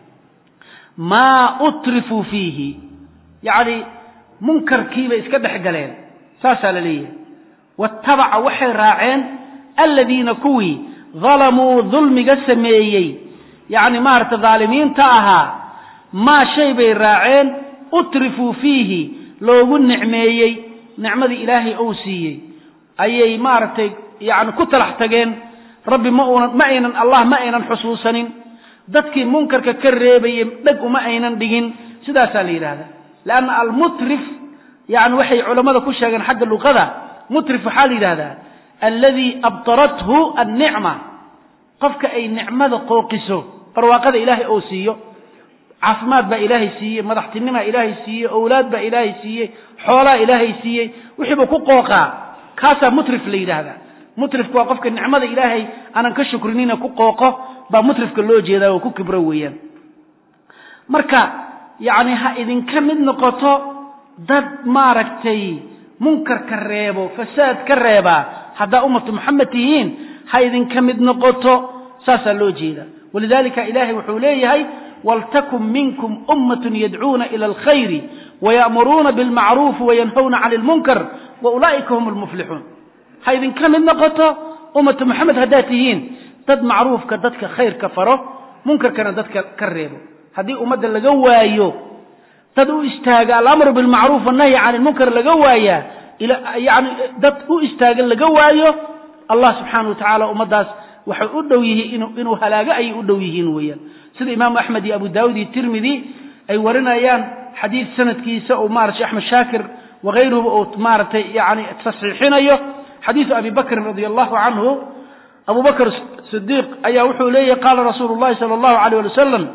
[SPEAKER 2] maa utrifuu fiihi yacni munkarkiibay iska dhex galeen saasaa la leeyahay waatabaca waxay raaceen aladiina kuwii dalamuu dulmiga sameeyey yacni maaragta daalimiinta ahaa maa shay bay raaceen utrifuu fiihi loogu nicmeeyey nicmadii ilaahay ou siiyey ayay maaragtay yacni ku talax tageen rabbi ma uunan ma aynan allah ma aynan xusuusanin dadkii munkarka ka reebayey dheg uma aynan dhigin sidaasaa la yidhahda leanna almutrif yani waxay culammada ku sheegeen xagga luqada mutrif waxaa la yidhahdaa alladii abtarathu annicma qofka ay nicmada qooqiso barwaaqada ilaahay oo siiyo caafimaad baa ilaahay siiyey madaxtinimaa ilaahay siiyey owlaad baa ilaahay siiyey xoolaa ilaahay siiyey wixiiba ku qooqaa kaasaa mutrif la yidhaahdaa mutrifku waa qofka nicmada ilaahay aanan ka shukrinina ku qooqo baa mutrifka loo jeedaa oo ku kibro weeyaan marka yacni ha idinka mid noqoto dad maaragtay munkarka reebo fasaad ka reebaa haddaa ummatu moxamed tihiin ha idinka mid noqoto saasaa loo jeeda walidalika ilaahay wuxuu leeyahay waltakun minkum ummatun yadcuuna ila alkhayri waya'muruuna bilmacruufi wayanhawna cani lmunkar wa ulaa'ika hum lmuflixuun ha idinka mid noqoto ummatu moxamed haddaad tihiin dad macruufka dadka khayrka faro munkarkana dadka ka reebo haddii ummadda laga waayo dad u istaaga alamru bilmacruuf annahyi can ilmunkar laga waayaa yani dad u istaaga laga waayo allah subxaana wa tacaala ummaddaas waxay u dhow yihiin inuu halaago ayay u dhow yihiin weeyaan sida imaamu axmed iyo abu daawud iyo tirmidi ay warinayaan xadiid sanadkiisa oo maarata sheh axmed shaakir wakayruhuba uu maaragtay yani tasxiixinayo xadiidu abi bakrin radi allahu canhu abu bakr sidiiq ayaa wuxuu leeyahy qaala rasuulu llahi sala allahu alayh ali wasalam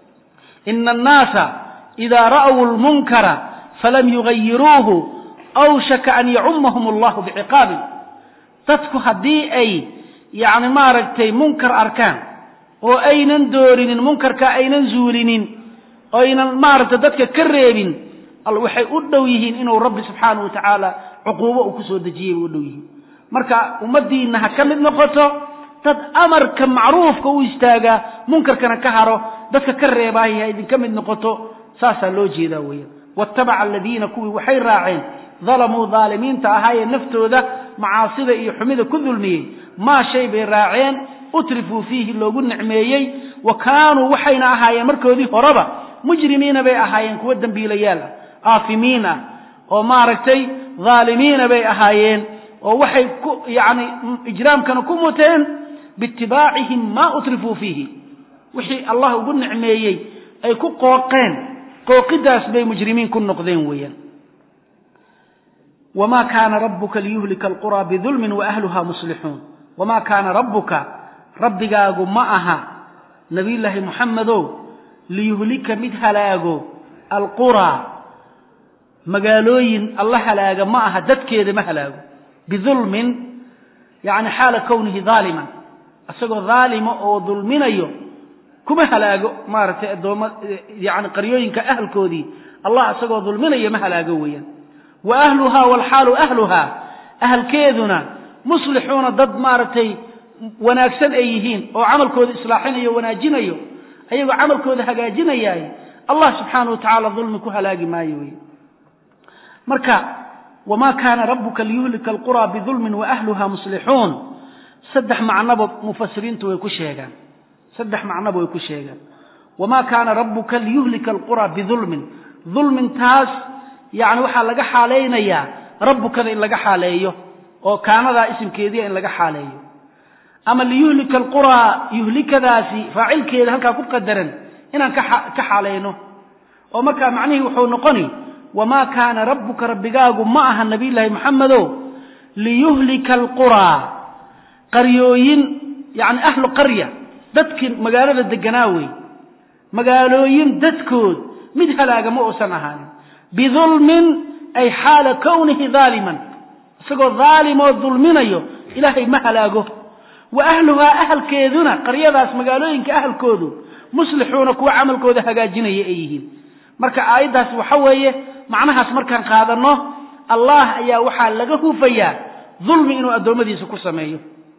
[SPEAKER 2] ina annaasa ida ra'w lmunkara falam yugayiruuhu awshaka an yacumahum allahu biciqaabin dadku haddii ay yani maaragtay munkar arkaan oo aynan doorinin munkarka aynan zuulinin oynan maaragtay dadka ka reebin waxay u dhow yihiin inuu rabbi subxaanah wa tacaala cuquubo uu kusoo dejiyay bay u dhow yihiin marka ummaddiinna ha ka mid noqoto dad amarka macruufka u istaagaa munkarkana ka haro dadka ka reebaahi ha idinka mid noqoto saasaa loo jeedaa weeyaan waatabaca aladiina kuwii waxay raaceen dalamuu daalimiinta ahaayee naftooda macaasida iyo xumida ku dulmiyey maa shay bay raaceen utrifuu fiihi loogu nicmeeyey wa kaanuu waxayna ahaayeen markoodii horeba mujrimiina bay ahaayeen kuwa dembiilayaal ah aafimiin ah oo maaragtay dhaalimiina bay ahaayeen oo waxay ku yani ijraamkana ku muteen biitibaacihim maa utrifuu fiihi wixii allah ugu nicmeeyey ay ku qooqeen qooqidaas bay mujrimiin ku noqdeen weeyaan wma kaana rabuka liyuhlika alqura bidulmin waahluha muslixuun wamaa kaana rabbuka rabbigaagu ma aha nabiyullaahi muxamedow liyuhlika mid halaago alquraa magaalooyin alla halaaga ma aha dadkeeda ma halaago bidulmin yani xaala kownihi daaliman isagoo daalima oo dulminayo kuma halaago maaragtay addoomma yani qaryooyinka ahalkoodii allah isagoo dulminayo ma halaago weeyaan wa ahluhaa walxaalu ahluhaa ahalkeeduna muslixuuna dad maaragtay wanaagsan ay yihiin oo camalkooda islaaxinayo wanaajinayo ayagoo camalkooda hagaajinayaay allah subxaana wa tacaala dulmi ku halaagi maayo wey marka wamaa kaana rabuka liyuhlika alquraa bidulmin waahluha muslixuun saddex macnoba mufasiriintu way ku sheegaan saddex macnoba way ku sheegaan wamaa kaana rabuka liyuhlika alquraa bidulmin dulmintaas yani waxaa laga xaalaynayaa rabbukada in laga xaaleeyo oo kaanadaa isimkeediia in laga xaaleeyo ama liyuhlika alquraa yuhlikadaasi faacilkeeda halkaa ku qadaran inaan ka xaalayno oo markaa macnihii wuxuu noqoni wamaa kaana rabbuka rabbigaagu ma aha nabiyllaahi maxamedo liyuhlika alquraa qaryooyin yani ahlu qarya dadkii magaalada deganaa wey magaalooyin dadkood mid halaaga ma uusan ahaanin bidulmin ay xaala kownihi daaliman isagoo daalimoo dulminayo ilaahay ma halaago wa ahluhaa ahalkeeduna qaryadaas magaalooyinka ahalkoodu muslixuuna kuwa camalkooda hagaajinaya ay yihiin marka aayaddaas waxa weeye macnahaas markaan qaadanno allah ayaa waxaa laga hufayaa dulmi inuu addoommadiisa ku sameeyo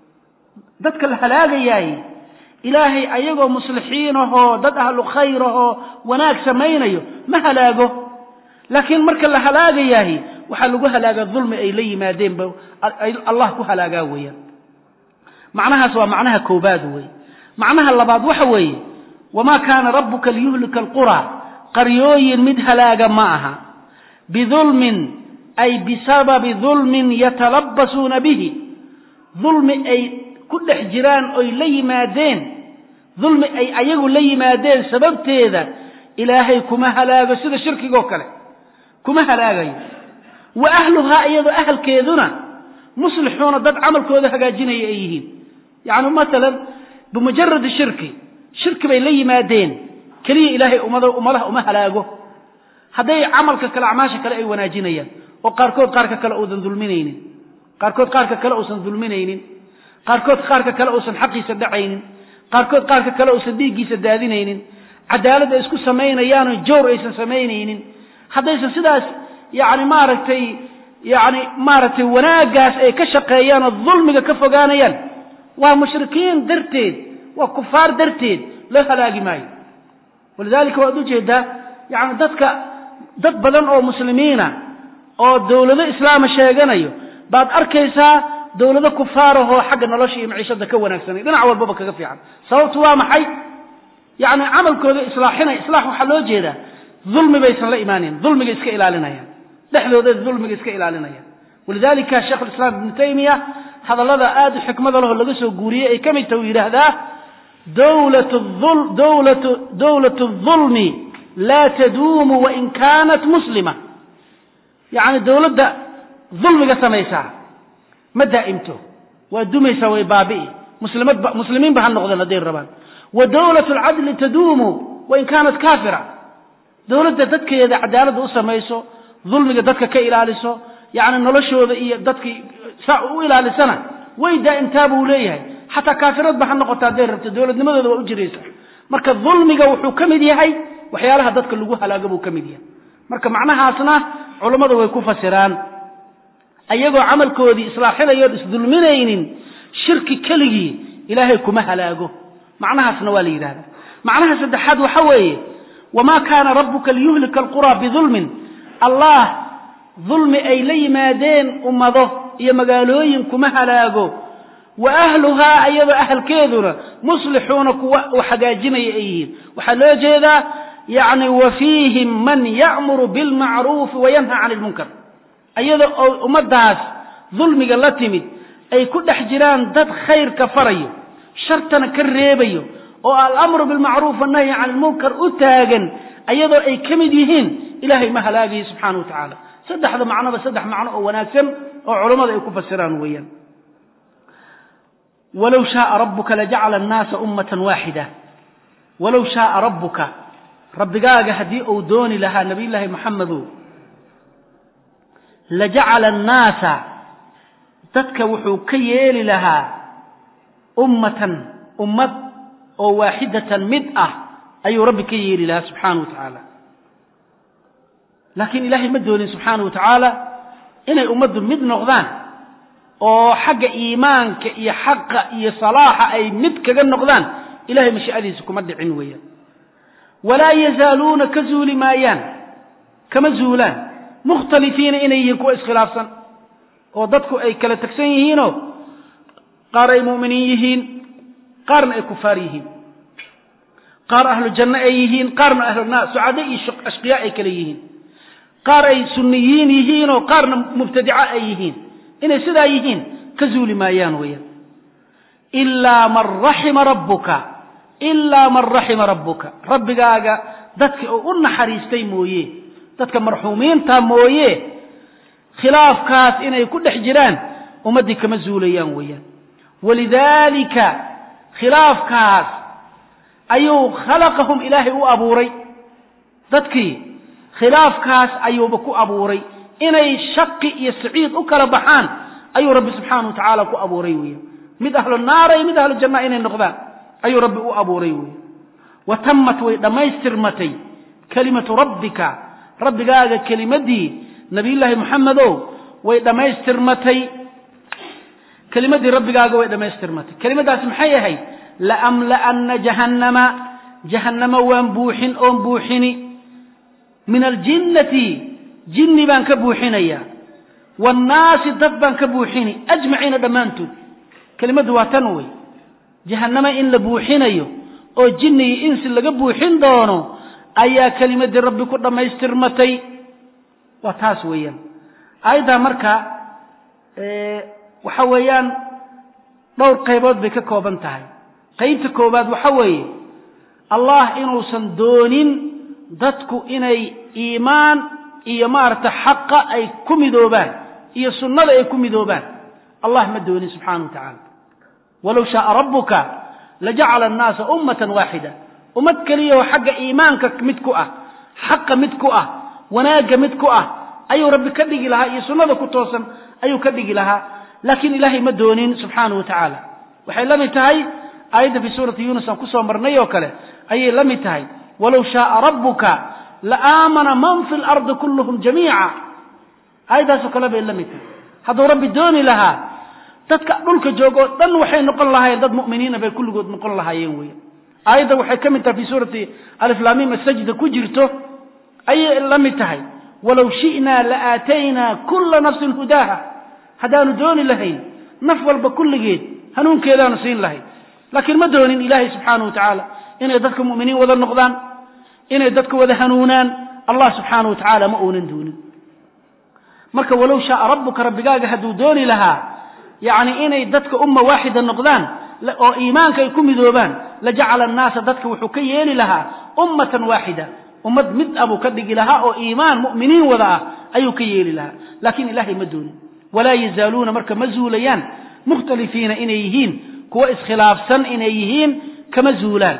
[SPEAKER 2] dadka la halaagayaay ilaahay ayagoo muslixiin ahoo dad ahlu khayr ahoo wanaag samaynayo ma halaago laakiin marka la halaagayahay waxaa lagu halaagaa dulmi ay la yimaadeenba allah ku halaagaa weeyaan macnahaas waa macnaha koobaad wey macnaha labaad waxa weeye wamaa kaana rabbuka liyuhlika alquraa qaryooyin mid halaaga ma aha bidulmin ay bisababi dulmin yatalabbasuuna bihi dulmi ay ku dhex jiraan oy la yimaadeen dulmi ay ayagu la yimaadeen sababteeda ilaahay kuma halaago sida shirkigoo kale kuma halaagayo wa ahluhaa iyadoo ahalkeeduna muslixuuna dad camalkooda hagaajinaya ay yihiin yacni masalan bimujaradi shirki shirki bay la yimaadeen keliya ilaahay ummada ummadaha uma halaago hadday camalka kale acmaasha kale ay wanaajinayaan oo qaarkood qaarka kale uusan dulminaynin qaarkood qaarka kale uusan dulminaynin qaarkood qaarka kale uusan xaqiisa dhacaynin qaarkood qaarka kale uusan dhiiggiisa daadinaynin cadaalad ay isku samaynayaanoo jawr aysan samaynaynin haddaysan sidaas yacni maaragtay yacni maaragtay wanaaggaas ay ka shaqeeyaan oo dulmiga ka fogaanayaan waa mushrikiin darteed waa kufaar darteed loo halaagi maayo walidaalika waad ujeedaa yacni dadka dad badan oo muslimiina oo dawlado islaama sheeganayo baad arkaysaa dawlado kufaarahoo xagga nolosha iyo maciishada ka wanaagsanay dhinac walbaba kaga fiican sababtu waa maxay yacni camalkooda islaaxinay islaax waxaa loo jeedaa dulmi baysan la imaanayn dulmiga iska ilaalinayaan dhexdooda dulmiga iska ilaalinayaan walidalika sheekh lislaam ibnu taymiya hadallada aada u xikmada leho laga soo guuriyey ay ka mid taha u yidhaahdaa dawlat الظulmi laa taduumu wain kaanat muslima yacni dawladda dulmiga samaysaa ma daa'imto waa dumaysaa way baabi'i muslimadba muslimiinba ha noqdeen hadday rabaan wa dawlat اlcadli taduumu wain kaanat kaafira dawladda dadkeeda cadaaladda u samayso dulmiga dadka ka ilaaliso yacni noloshooda iyo dadkii saa u ilaalisana way daa'imtaa buu leeyahay xataa kaafiradba ha noqota hadday rabto dowladnimadooda waa u jiraysa marka dulmiga wuxuu ka mid yahay waxyaalaha dadka lagu halaago buu ka mid yahay marka macnahaasna culammadu way ku fasiraan ayagoo camalkoodii islaaxinayood isdulminaynin shirki keligii ilaahay kuma halaago macnahaasna waa la yidhahdaa macnaha saddexaad waxa weeye wamaa kaana rabbuka liyuhlika alquraa bidulmin allah dulmi ay la yimaadeen ummado iyo magaalooyin kuma halaago wa ahluhaa iyadoo ahalkeeduna muslixuuna kuwa u hagaajinaya ay yihiin waxaa loo jeedaa yacni wa fiihim man ya'muru bilmacruufi wayanha cani ilmunkar iyada oo ummaddaas dulmiga la timid ay ku dhex jiraan dad khayrka farayo shartana ka reebayo oo alamru bilmacruuf wannahyi cani ilmunkar u taagan iyadoo ay ka mid yihiin ilaahay ma halaagayo subxaana wa tacaala saddexda macnoba saddex macno oo wanaagsan oo culammada ay ku fasiraan weeyaan walow shaaa rabbuka lajacala annaasa ummatan waaxida walow shaaa rabbuka rabbigaaga haddii uu dooni lahaa nabiyullaahi moxamedow lajacala annaasa dadka wuxuu ka yeeli lahaa ummatan ummad oo waaxidatan mid ah ayuu rabbi ka yeeli lahaa subxaana wa tacaala laakiin ilaahay ma doonin subxaana wa tacaala inay ummaddu mid noqdaan oo xagga iimaanka iyo xaqa iyo salaaxa ay mid kaga noqdaan ilahay mashiicadiisa kuma dhicin weeyaan walaa yazaaluuna ka zuuli maayaan kama zuulaan mukhtalifiina inay yihiin kuwa iskhilaafsan oo dadku ay kala tegsan yihiinoo qaar ay mu'miniin yihiin qaarna ay kufaar yihiin qaar ahlu janno ay yihiin qaarna ahlu naar sucado iyo ashqiyaa ay kale yihiin qaar ay sunniyiin yihiinoo qaarna mubtadico ay yihiin inay sidaa yihiin ka zuuli maayaan weeyaan ilaa man raxima rabbuka ilaa man raxima rabbuka rabbigaaga dadka oo u naxariistay mooye dadka marxuumiinta mooye khilaafkaas inay ku dhex jiraan ummaddii kama zuulayaan weeyaan walidaalika khilaafkaas ayuu khalaqahum ilaahay u abuuray dadkii khilaafkaas ayuuba ku abuuray inay shaqi iyo saciid u kala baxaan ayuu rabbi subxaana wa tacaala ku abuuray weya mid ahlu naara iyo mid ahlu janna inay noqdaan ayuu rabbi u abuuray weya wa tammat way dhammaystirmatay kelimatu rabbika rabbigaaga kelimadii nabiyullaahi moxamedow way dhammaystirmatay kelimadii rabbigaaga way dhammaystirmatay kelimadaasi maxay ahayd laamla'anna jahannama jahannama waan buuxin oon buuxini min aljinnati jinni baan ka buuxinaya waannaasi dad baan ka buuxini ajmaciina dhammaantood kelimaddu waa tan wey jahannama in la buuxinayo oo jinni iyo insi laga buuxin doono ayaa kelimadii rabbi ku dhammaystirmatay waa taas weeyaan aayaddaa marka waxa weeyaan dhowr qaybood bay ka kooban tahay qaybta koowaad waxa weeye allah inuusan doonin dadku inay iimaan iyo maaragta xaqa ay ku midoobaan iyo sunnada ay ku midoobaan allah ma doonin subxaana wa tacaala walow shaaa rabbuka lajacala annaasa ummatan waaxida ummad keliyaoo xagga iimaanka mid ku ah xaqa mid ku ah wanaagga mid ku ah ayuu rabbi ka dhigi lahaa iyo sunnada ku toosan ayuu ka dhigi lahaa laakiin ilaahay ma doonin subxaana wa tacaala waxay la mid tahay aayadda fii suurati yuunus aan kusoo marnay oo kale ayay la mid tahay walow shaaa rabbuka la aamana man fi lardi kulluhum jamiica aayaddaasoo kale bay la mid tahay hadduu rabbi dooni lahaa dadka dhulka jooga oo dhan waxay noqon lahaayeen dad mu'miniina bay kulligood noqon lahaayeen weya aayadda waxay ka mid tahay fi suurati aliflaamim asajda ku jirto ayay la mid tahay walow shi'naa la aataynaa kulla nafsin hudaaha haddaanu dooni lahayn naf walba kulligeed hanuunkeedaanu siin lahayn laakiin ma doonin ilaahay subxaanahu wa tacaala inay dadka mu'miniin wada noqdaan inay dadka wada hanuunaan allah subxaanahu wa tacaala ma uunan doonin marka walow shaaa rabbuka rabbigaaga hadduu dooni lahaa yacni inay dadka umma waaxida noqdaan oo iimaanka ay ku midoobaan lajacala annaasa dadka wuxuu ka yeeli lahaa ummatan waaxida ummad mid abuu ka dhigi lahaa oo iimaan mu'miniin wada ah ayuu ka yeeli lahaa laakiin ilaahay ma doonin walaa yazaaluuna marka ma zuulayaan mukhtalifiina inay yihiin kuwa iskhilaafsan inay yihiin kama zuulaan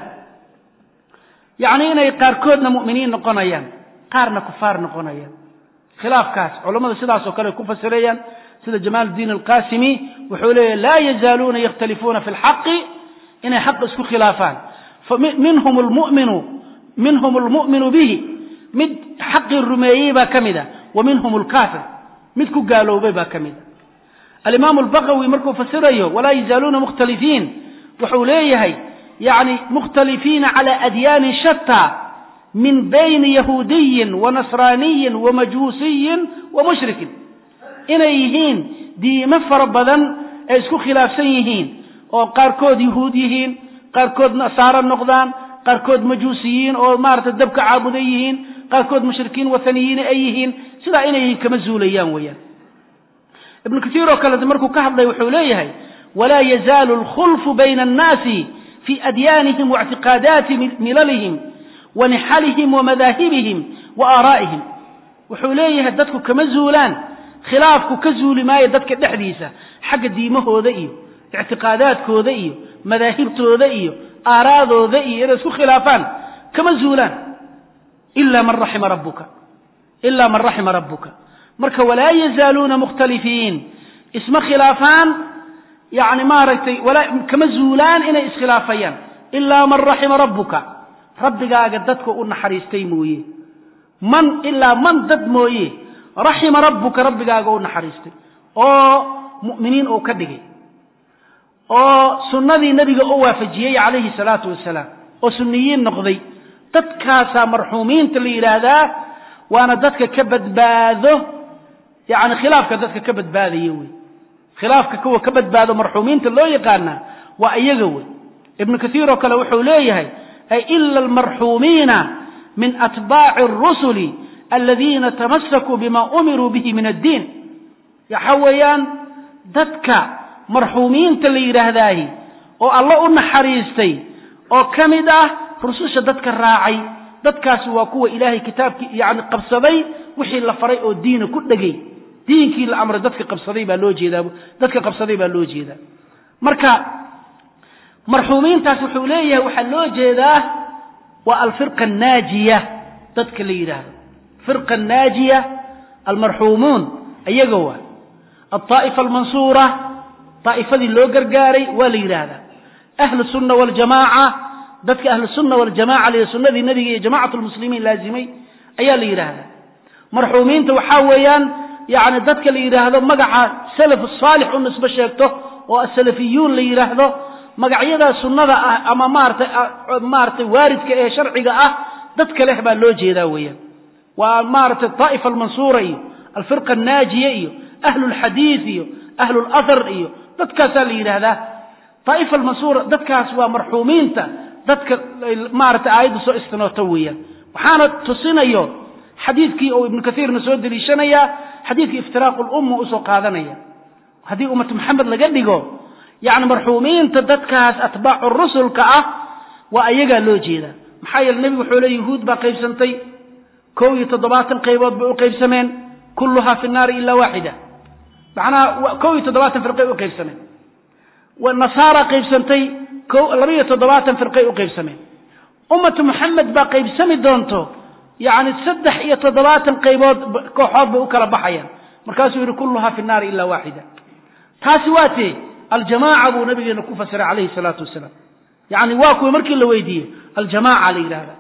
[SPEAKER 2] yacni inay qaarkoodna mu'miniin noqonayaan qaarna kufaar noqonayaan khilaafkaas culammadu sidaasoo kale ay ku fasirayaan sida jamaal diin alqasimi wuxuu leeyahy laa yazaaluuna yakhtalifuuna fi lxaqi inay xaqa isku khilaafaan minhum lmuminu minhum almu'minu bihi mid xaqii rumeeyey baa ka mid a wa minhum alkaafir mid ku gaaloobay baa ka mid a alimaamu albaqawi markuu fasirayo walaa yazaaluuna mukhtalifiin wuxuu leeyahay yani mukhtalifiina cala adyaanin shataa min bayni yahuudiyin wa nasraaniyin wa majuusiyin wa mushrikin inay yihiin diimo fara badan ay isku khilaafsan yihiin oo qaarkood yuhuud yihiin qaarkood nasaaro noqdaan qaarkood majuusiyiin oo maarata dabka caabuda yihiin qaarkood mushrikiin wathaniyiin ay yihiin sidaa inay yihiin kama zuulayaan weeyaan ibnu katiir oo kalete markuu ka hadlay wuxuu leeyahay walaa yazaalu alkhulfu bayna annaasi fi adyaanihim waictiqaadaati milalihim wa nixalihim wa madaahibihim wa aaraa'ihim wuxuu leeyahay dadku kama zuulaan khilaafku ka zuuli maayo dadka dhexdiisa xagga diimahooda iyo ictiqaadaadkooda iyo madaahibtooda iyo aaraadooda iyo inay isku khilaafaan kama zuulaan ila man raxima rabbuka ilaa man raxima rabbuka marka walaa yazaaluuna mukhtalifiin isma khilaafaan yani maaragtay kama zuulaan inay iskhilaafayaan ilaa man raxima rabbuka rabbigaaga dadka u naxariistay mooye man ilaa man dad mooye raxima rabbuka rabbigaaga u naxariistay oo mu'miniin uu ka dhigay oo sunnadii nebiga u waafajiyey calayhi salaatu wasalaam oo sunniyiin noqday dadkaasaa marxuumiinta la yidhaahdaa waana dadka ka badbaado yani khilaafka dadka ka badbaadaya wey khilaafka kuwa ka badbaado marxuumiinta loo yaqaana waa iyaga wey ibnu kaiir oo kale wuxuu leeyahay ay ila almarxuumiina min atbaaci arusuli aladiina tamasakuu bima umiruu bihi min addiin waxa weeyaan dadka marxuumiinta la yidhaahdaahi oo alla u naxariistay oo ka mid ah rususha dadka raacay dadkaasi waa kuwa ilaahay kitaabkii yani qabsaday wixii la faray oo diina ku dhegay diinkii la amray dadka qabsaday baa loo jeedaa dadka qabsaday baa loo jeedaa marka marxuumiintaas wuxuu leeyahay waxaa loo jeedaa waa alfirqa annaajiya dadka la yidhaahdo firqa annaajiya almarxuumuun iyaga waa altaa'ifa almansuura daa'ifadii loo gargaaray waa la yidhaahdaa ahlu sunna waljamaaca dadka ahlu sunna waljamaca liyo sunnadii nebiga iyo jamacatu lmuslimiin laazimay ayaa la yidhaahdaa marxuumiinta waxaa weeyaan yani dadka la yidhaahdo magaca salaf saalix u nisbo sheegto oo asalafiyuun la yidhaahdo magacyadaa sunnada ah ama maaratay maaratay waaridka ee sharciga ah dadka leh baa loo jeedaa weeyaan waa maaratay daa'ifa almansuura iyo alfirqa annaajiya iyo ahlu lxadiid iyo ahlu lathar iyo dadkaasaa la yidhaahdaa daa'ifa almansuura dadkaas waa marxuumiinta dadka maaratay aayadda soo istinooto weeyaan waxaana tusinayo xadiidkii oo ibnu kaiirna soo deliishanaya xadiidkii iftiraaqu lumma usoo qaadanaya haddii ummatu maxamed laga dhigo yani marxuumiinta dadkaas atbaacu rusulka ah waa ayagaa loo jeedaa maxaa yeele nebigu wuxuu le yuhuud baa qaybsantay kow iyo toddobaatan qaybood bay u qaybsameen kulluhaa fi nnaari ila waaxida macnaha kow iyo toddobaatan firqay u qaybsameen nasaara qaybsantay laba iyo toddobaatan firqay u qaybsameen ummatu maxamed baa qaybsami doonto yani saddex iyo toddobaatan qaybood kooxood bay u kala baxayaan markaasuu yidhi kulluhaa fi nnaari ila waaxida taasi waa tee aljamaaca buu nabigeena ku fasiray calayhi salaatu wasalaam yani waa kuwa markii la weydiiyey aljamaaca la yidhahda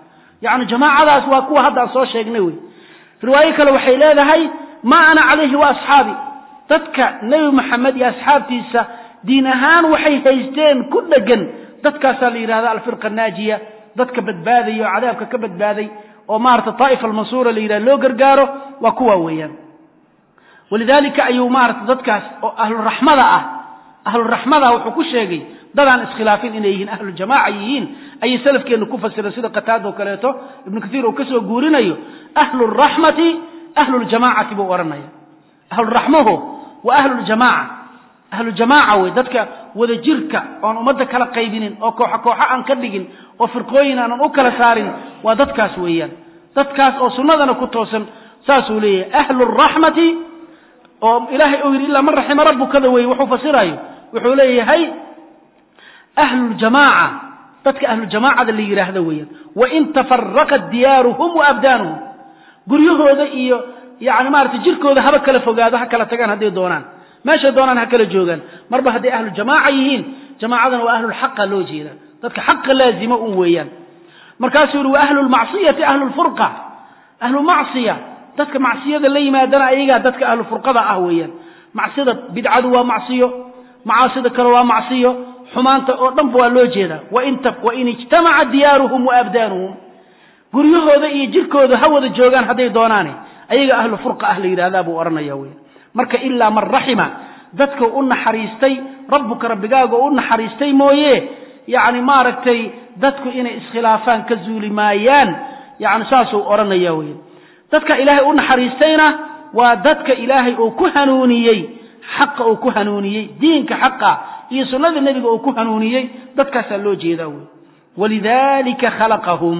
[SPEAKER 2] yacni jamaacadaas waa kuwa hadda aan soo sheegnay wey riwaayo kale waxay leedahay maa ana calayhi wa asxaabi dadka nebi maxamed iyo asxaabtiisa diin ahaan waxay haysteen ku dhegan dadkaasaa la yidhahda alfirqa naajiya dadka badbaadaya oo cadaabka ka badbaaday oo maarata taa'ifa almansuura la yidhahda loo gargaaro waa kuwa weeyaan walidaalika ayuu maarata dadkaas oo ahluraxmada ah ahluraxmada wuxuu ku sheegay dadaan iskhilaafin inay yihiin ahlujamaaca yihiin ayay salafkeenna ku fasireen sida qataada oo kaleeto ibnu kaiir uu ka soo guurinayo ahluraxmati ahluljamaacati buu odhanaya ahluraxmaho waa ahluljamaaca ahlujamaaca wey dadka wada jirka oon ummadda kala qaybinin oo kooxo kooxo aan ka dhigin oo firqooyin aanan u kala saarin waa dadkaas weeyaan dadkaas oo sunnadana ku toosan saasuu leeyahay ahluraxmati oo ilaahay uu yidhi ilaa man raxima rabbukada wey wuxuu fasirayo wuxuu leeyahay ahluljamaaca dadka ahlujamaacada la yidhaahdo weeyaan wain tafaraqat diyaaruhum wa abdaanuhum guryahooda iyo yani maarata jirkooda haba kala fogaado ha kala tagaan hadday doonaan meeshay doonaan ha kala joogaan marba hadday ahlu jamaaca yihiin jamaacadana waa ahlulxaqa loo jeeda dadka xaqa laazima un weeyaan markaasuu yihi wa ahlulmacsiyati ahlulfurqa ahlumacsiya dadka macsiyada la yimaadana ayagaa dadka ahlufurqada ah weeyaan macsida bidcadu waa macsiyo macaasida kale waa macsiyo xumaanta oo dhanba waa loo jeedaa wain ijtamaca diyaaruhum wa abdaanuhum guryahooda iyo jirkooda ha wada joogaan hadday doonaane ayaga ahlu furqa ah la yidhahdaa buu odhanaya wey marka ilaa man raxima dadka u naxariistay rabbuka rabbigaaga u naxariistay mooye yacni maaragtay dadku inay iskhilaafaan ka zuuli maayaan yani saasuu odhanaya wey dadka ilaahay u naxariistayna waa dadka ilaahay uu ku hanuuniyey xaqa uu ku hanuuniyey diinka xaqa iyo sunnada nebiga uu ku hanuuniyey dadkaasaa loo jeedaa wey walidalika khalaqahum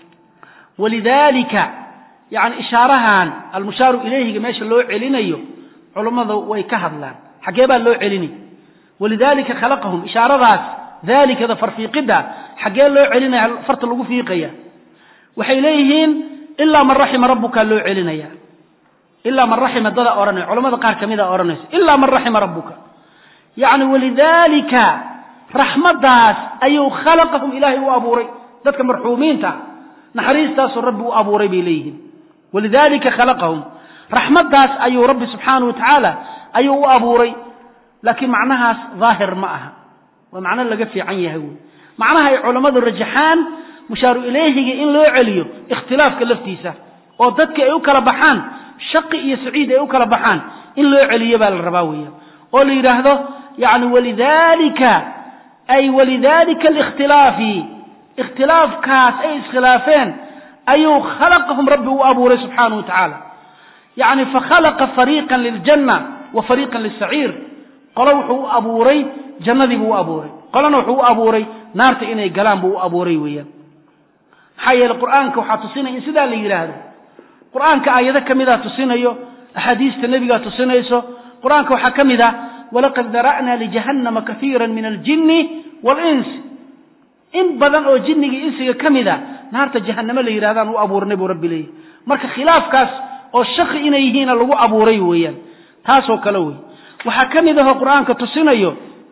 [SPEAKER 2] walidalika yani ishaarahan almushaaru ilayhiga meesha loo celinayo culummada way ka hadlaan xaggee baa loo celini walidalika khalaqahum ishaaradaas dalikada farfiiqidda xaggee loo celinaya farta lagu fiiqaya waxay leeyihiin ilaa man raxima rabbuka loo celinaya ilaa man raxima dada odhanaya culamada qaar kamida odhanaysa ilaa man raxima rabbuka yacni walidalika raxmaddaas ayuu khalaqahum ilaahay u abuuray dadka marxuumiinta naxariistaasoo rabbi u abuuray bay leeyihiin walidalika khalaqahum raxmaddaas ayuu rabbi subxaanahu wa tacaala ayuu u abuuray laakiin macnahaas daahir ma aha waa macno laga fiican yahay wey macnaha ay culammadu rajaxaan mushaaru ilayhiga in loo celiyo ikhtilaafka laftiisa oo dadka ay u kala baxaan shaqi iyo saciid ay u kala baxaan in loo celiyo baa la rabaa weeyaan oo la yidhaahdo yani walidalika ay walidalika alikhtilaafi ikhtilaafkaas ay iskhilaafeen ayuu khalaqahum rabbi u abuuray subxaanahu wa tacaala yacni fakhalaqa fariiqan liljanna wa fariiqan lisaciir qolo wuxuu u abuuray jannadii buu u abuuray qolona wuxuu u abuuray naarta inay galaan buu u abuuray weeyaan maxaa yeele qur'aanka waxaa tusinaya in sidaa la yidhaahdo qur'aanka aayado ka midaa tusinayo axaadiista nebigaa tusinayso qur-aanka waxaa ka mid ah walaqad dara'naa lijahannama kaiira min aljinni waalinsi in badan oo jinniga insiga ka mid a naarta jahannamo la yidhahdaan u abuurnay buu rabbi leeyahy marka khilaafkaas oo shaqi inay yihiina lagu abuuray weeyaan taasoo kale wey waxaa ka mid ahoo qur'aanka tusinayo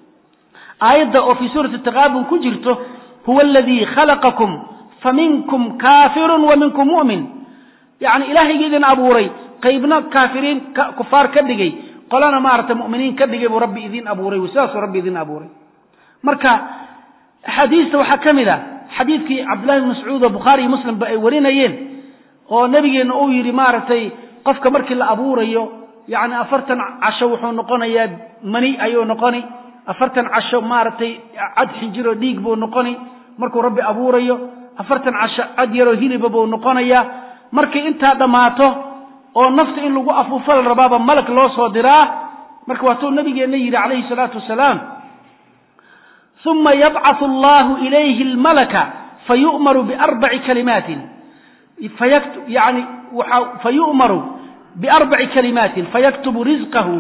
[SPEAKER 2] aayadda oo fii suurati taqaabun ku jirto huwa aladii khalaqakum faminkum kaafirun wa minkum mu'min yacni ilaahayga idin abuuray qaybna kaafiriin kufaar ka dhigay qolana maarata mu'miniin ka dhigay buu rabbi idin abuuray sidaasuu rabbi idin abuuray marka axaadiista waxaa ka mid a xadiidkii cabdullahi bn mascuud oo bukhaari iyo muslimba ay warinayeen oo nebigeenna uu yidhi maaragtay qofka markii la abuurayo yacni afartan casho wuxuu noqonayaa mani ayuu noqoni afartan casho maaragtay cad xinjiroo dhiig buu noqoni markuu rabbi abuurayo afartan casho cad yaroo hiliba buu noqonayaa markay intaa dhammaato oo nafta in lagu afuufo la rabaaba malag loo soo diraa marka waatuu nabigeenna yidhi calayhi salaatu wasalaam uma yabcathu allahu ilayhi almalaka fayu'maru biarbaci kalimaatin yani fayu'maru biarbaci kalimaatin fayaktubu rizqahu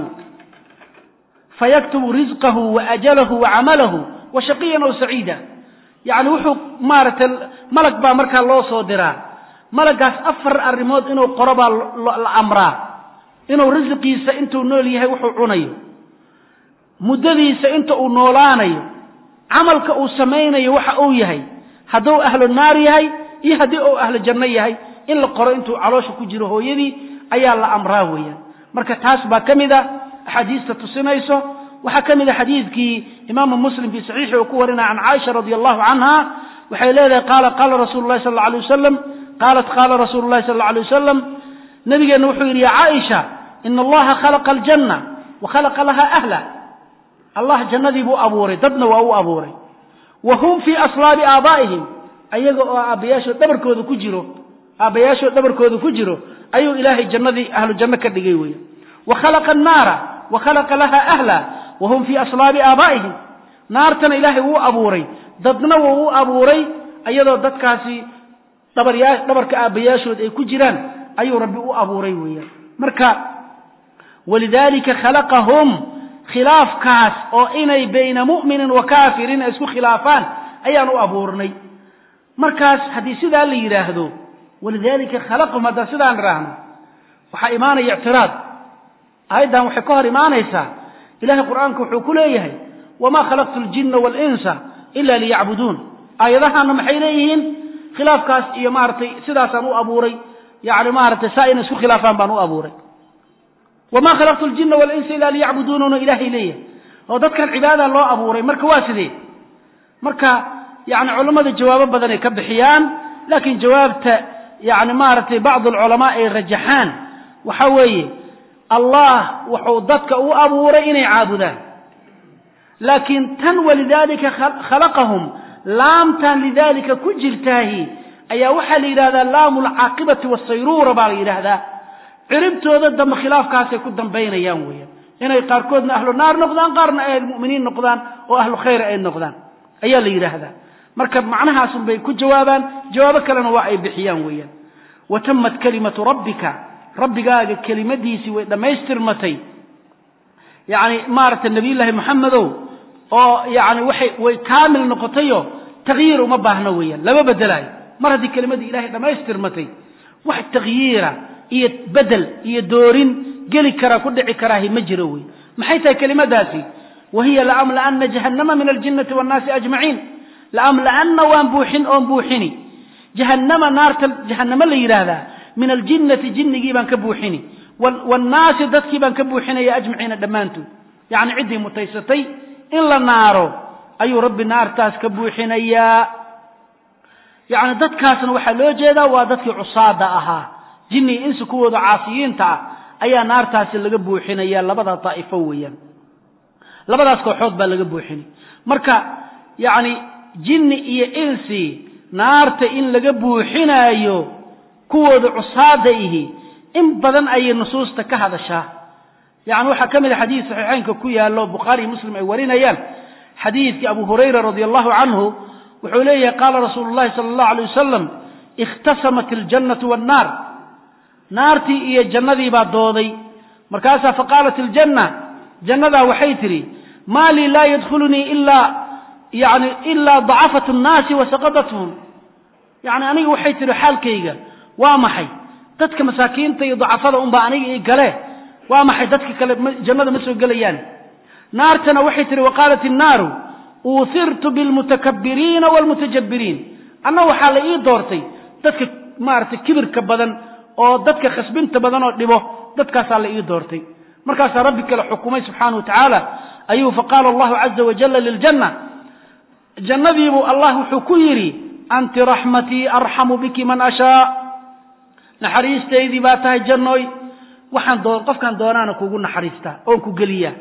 [SPEAKER 2] fayaktubu rizqahu waajalahu wacamalahu wa shaqiyan aw saciida yacni wuxuu maaragtay malag baa markaa loo soo diraa malagaas afar arrimood inuu qoro baa la amraa inuu risiqiisa intuu nool yahay wuxuu cunayo muddadiisa inta uu noolaanayo camalka uu samaynayo waxa uu yahay hadduu ahlu naar yahay iyo haddii uu ahlu janno yahay in la qoro intuu caloosha ku jiro hooyadii ayaa la amraa weeyaan marka taas baa ka mid a axaadiista tusinayso waxaa ka mid a xadiidkii imaamu muslim fii saxiixi uu ku warinaya can caaisha radi allahu canha waxay leedahay qaala qaala rasuulu llahi sal alla alay wasalam qaalat qaala rasuulu llahi sal alla alay wasalam nabigeenna wuxuu yidhi ya caaisha ina allaha khalaqa aljanna wa khalaqa laha ahla allah jannadii buu abuuray dadna waa u abuuray wa hum fii aslaabi aabaa'ihim ayaga oo aabbayaashood dhabarkooda ku jiro aabbayaashood dhabarkooda ku jiro ayuu ilaahay jannadii ahlu janno ka dhigay weya wa khalaqa annaara wa khalaqa laha ahla wa hum fii aslaabi aabaa'ihim naartana ilaahay wuu abuuray dadna wuu u abuuray iyadoo dadkaasi dhabaryaa dhabarka aabbayaashood ay ku jiraan ayuu rabbi u abuuray weeyaan marka walidaalika khalaqahum khilaafkaas oo inay bayna mu'minin wa kaafirin ay isku khilaafaan ayaan u abuurnay markaas haddii sidaa la yidhaahdo walidaalika khalaqahum haddaan sidaan idhaahno waxaa imaanaya ictiraad aayaddan waxay ka hor imaanaysaa ilahay qur'aanka wuxuu ku leeyahay wamaa khalaqtu ljinna waalinsa ila liyacbuduun aayadahaana maxay leeyihiin khilaafkaas iyo maaragtay sidaasaan u abuuray yani maaragtay saa inay isku khilaafaan baan u abuuray wamaa khalaqtu ljinna waalinsa ila liyacbuduununa ilaahay leeyahay oo dadkan cibaada loo abuuray marka waa sidee marka yani culammada jawaabo badan ay ka bixiyaan laakiin jawaabta yani maaragtay bacd alculamaa ay rajaxaan waxa weeye allah wuxuu dadka u abuuray inay caabudaan laakiin tan walidaalika khalaqahum laamtan lidaalika ku jirtaahi ayaa waxaa la yidhahdaa laamu alcaaqibati wasayruura baa la yidhaahdaa ciribtooda dambe khilaafkaasay ku dambaynayaan weeyaan inay qaarkoodna ahlu naar noqdaan qaarna ay muminiin noqdaan oo ahlu khayr ay noqdaan ayaa la yidhaahdaa marka macnahaasun bay ku jawaabaan jawaabo kalena waa ay bixiyaan weeyaan wa tamat kalimatu rabbika rabbigaaga kelimadiisii way dhammaystirmatay yani maaragtay nabiyullaahi maxamedow oo yani waxay way kaamil noqotayo takyiir uma baahno weeyaan lama bedelaayo mar haddii kelimadii ilahay dhammaystirmatay wax takyiira iyo bedel iyo doorin geli kara ku dhici karaahi ma jiro wey maxay tahay kelimadaasi wa hiya laamla'ana jahannama min aljinnati waannaasi ajmaciin laamla'ana waan buuxin oon buuxini jahannama naarta jahannamo la yidhaahdaa min aljinnati jinnigii baan ka buuxini waannaasi dadkii baan ka buuxinaya ajmaciina dhammaantood yacni ciddii mutaysatay in la naaro ayuu rabbi naartaas ka buuxinayaa yacni dadkaasna waxaa loo jeedaa waa dadkii cusaada ahaa jinni iyo insi kuwooda caasiyiinta ah ayaa naartaasi laga buuxinaya labada daa'ifo weeyaan labadaas kooxood baa laga buuxinay marka yacni jinni iyo insi naarta in laga buuxinaayo kuwooda cusaada ihi in badan ayay nusuusta ka hadashaa yani waxaa ka mid a xadiis saxiixeynka ku yaallo bukhaari iyo muslim ay warinayaan xadiidkii abu hurayra radi allahu canhu wuxuu leeyahay qaala rasuulu llahi sala allahu alay wasalam ikhtasamat aljannatu wannaar naartii iyo jannadii baa dooday markaasaa faqaalat iljanna jannadaa waxay tidhi maa lii laa yadkhulunii ilaa yani ilaa dacafatu nnaasi wa saqadatuhum yani aniga waxay tidhi xaalkayga waa maxay dadka masaakiinta iyo dacafada unbaa aniga ii gale waa maxay dadka kale jannada ma soo gelayaan naartana waxay tihi waqaalat innaaru uuhirtu bilmutakabiriina waalmutajabiriin anna waxaa la ii doortay dadka maaragtay kibirka badan oo dadka khasbinta badan oo dhibo dadkaasaa la ii doortay markaasaa rabbi kale xukumay subxaana wa tacaala ayuu faqaala allahu caza wajalla liljanna jannadiibuu allah wuxuu ku yidhi anti raxmatii arxamu biki man ashaa naxariistaydii baa tahay jannooy waxaan doo qofkaan doonaana kugu naxariistaa oon ku geliyaa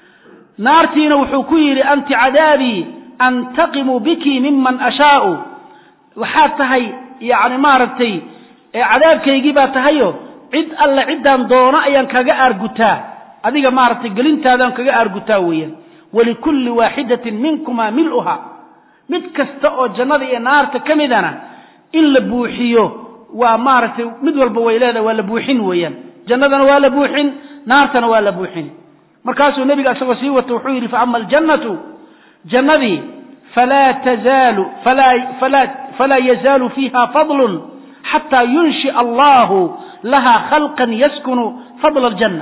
[SPEAKER 2] naartiina wuxuu ku yidhi anti cadaabii antaqimu biki miman ashaau waxaad tahay yacni maaragtay cadaabkaygii baa tahayo cid alle ciddaan doono ayaan kaga aargutaa adiga maaragtay gelintaadaan kaga aargutaa weeyaan walikulli waaxidatin minkuma mil'uha mid kasta oo jannada iyo naarta ka midana in la buuxiyo waa maaragtay mid walba way leedahay waa la buuxin weeyaan jannadana waa la buuxin naartana waa la buuxin markaasuu nebiga isagoo sii wato wuxuu yidhi faama aljannatu jannadii falaa tazaalu falaa falaa yazaalu fiiha fadlun xataa yunshia allahu lahaa khalqan yaskunu fadla aljanna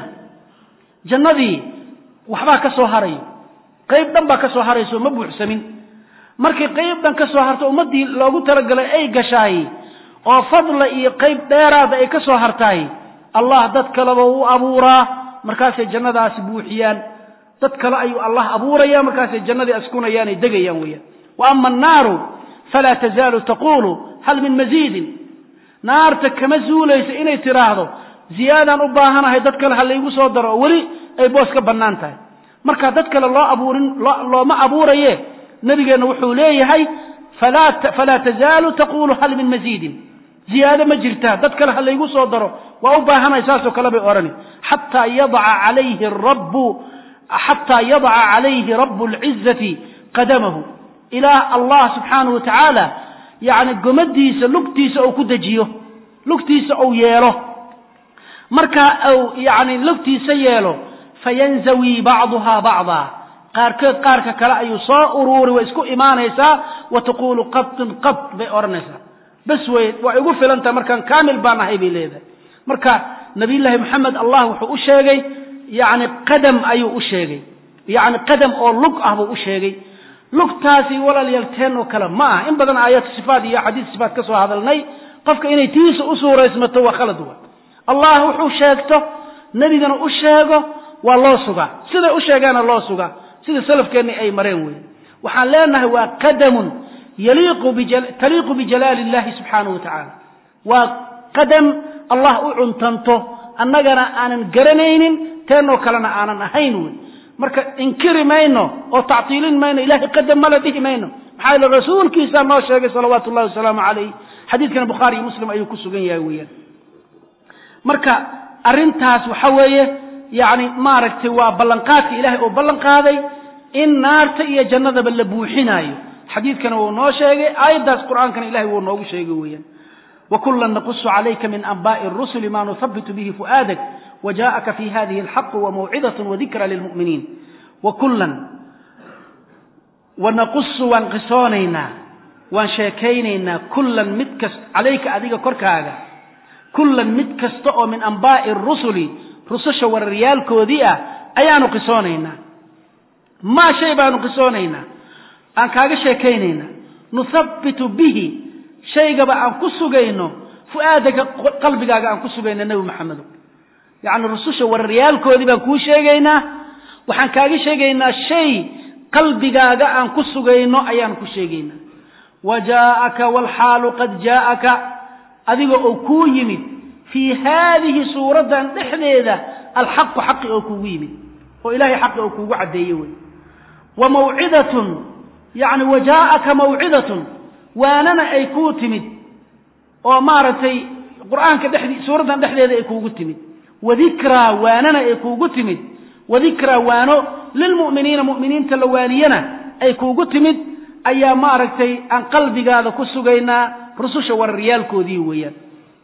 [SPEAKER 2] jannadii waxbaa ka soo harayo qayb dhan baa ka soo harayso ma buuxsamin markay qayb dhan ka soo harto ummaddii loogu talagalay ay gashaay oo fadla iyo qayb dheeraada ay ka soo hartaay allah dad kaleba u abuuraa markaasay jannadaasi buuxiyaan dad kale ayuu allah abuuraya markaasay jannadii askunayaan ay degayaan weeyaan wa ama annaaru falaa tazaalu taquulu hal min masiidin naarta kama zuulaysa inay tidhaahdo ziyaadaan u baahanahay dad kale ha laygu soo daro oo weli ay boos ka bannaan tahay marka dad kale loo abuurin looma abuuraye nebigeenna wuxuu leeyahay falaa tazaalu taquulu hal min masiidin ziyaado ma jirtaa dad kale ha laygu soo daro waa u baahanahay saasoo kale bay odhani xataa yadaca calayhi rabbu xataa yadaca calayhi rabu lcizati qadamahu ilaah allah subxaanahu watacaala yacni gomadiisa lugtiisa ou ku dejiyo lugtiisa ou yeelo markaa ou yani lugtiisa yeelo fayanzawii bacduhaa bacdaa qaarkeed qaarka kale ayuu soo uruuri way isku imaanaysaa wa taquulu qadin qad bay odhanaysaa bes wey waa igu filantaha markaan kaamil baan ahay bay leedahay marka nabiyullaahi moxamed allah wuxuu u sheegay yacni qadam ayuu u sheegay yacni qadam oo lug ah buu u sheegay lugtaasi walaalyaal teen oo kale ma ah in badan aayat sifaat iyo xadiis sifaat ka soo hadalnay qofka inay tiisa u suuraysmato waa khalad wa allah wuxuu sheegto nebigana u sheego waa loo sugaa siday u sheegaana loo sugaa sida salafkeenni ay mareen wey waxaan leenahay waa qadamun taliiqu bijalaali illahi subxaanahu wa tacaala waa qadam allah u cuntanto annagana aanan garanaynin teenoo kalena aanan ahayn wey marka inkiri mayno oo tactiilin mayno ilahay qadam mala dhihi mayno maxaa yeele rasuulkiisaa noo sheegay salawaatu ullahi wasalaamu calayh xadiidkana bukhaari iyo muslim ayuu ku sugan yahay weeyaan marka arrintaas waxa weeye yacni maaragtay waa ballanqaadka ilaahay oo ballan qaaday in naarta iyo jannadaba la buuxinaayo xadiidkana wuu noo sheegay aayaddaas qur'aankana ilahay wuu noogu sheegay weeyaan وكلا نقص عليك من أنباء الرسل ما نثبت به فؤادك وجاءك في هذه الحق وموعظة وذكرى للمؤمنين وكلا ونقص وانقصونينا وانشاكينينا كلا متكس عليك أذيك كركاغا كلا متكس من أنباء الرسل رسش والريال كوديئة أيان قصونينا ما شيء بان قصونينا أن كاغا شاكينينا نثبت به shaygaba aan ku sugayno fu'aadaka qalbigaaga aan ku sugayno nebi maxamedo yacni rususha wararyaalkoodii baan kuu sheegaynaa waxaan kaaga sheegaynaa shay qalbigaaga aan ku sugayno ayaan ku sheegaynaa wa jaa'aka waalxaalu qad jaa'aka adiga oo kuu yimid fii haadihi suuraddan dhexdeeda alxaqu xaqi oo kuugu yimid oo ilahay xaqi oo kuugu caddeeye wey wa mawcidatun yacni wa jaa'aka mawcidatun waanana ay kuu timid oo maaragtay qur'aanka dhexdii suuraddan dhexdeeda ay kuugu timid wadikraa waanana ay kuugu timid wadikraa waano lilmu'miniina mu'miniinta la waaniyana ay kuugu timid ayaa maaragtay aan qalbigaada ku sugaynaa rususha wararyaalkoodii weeyaan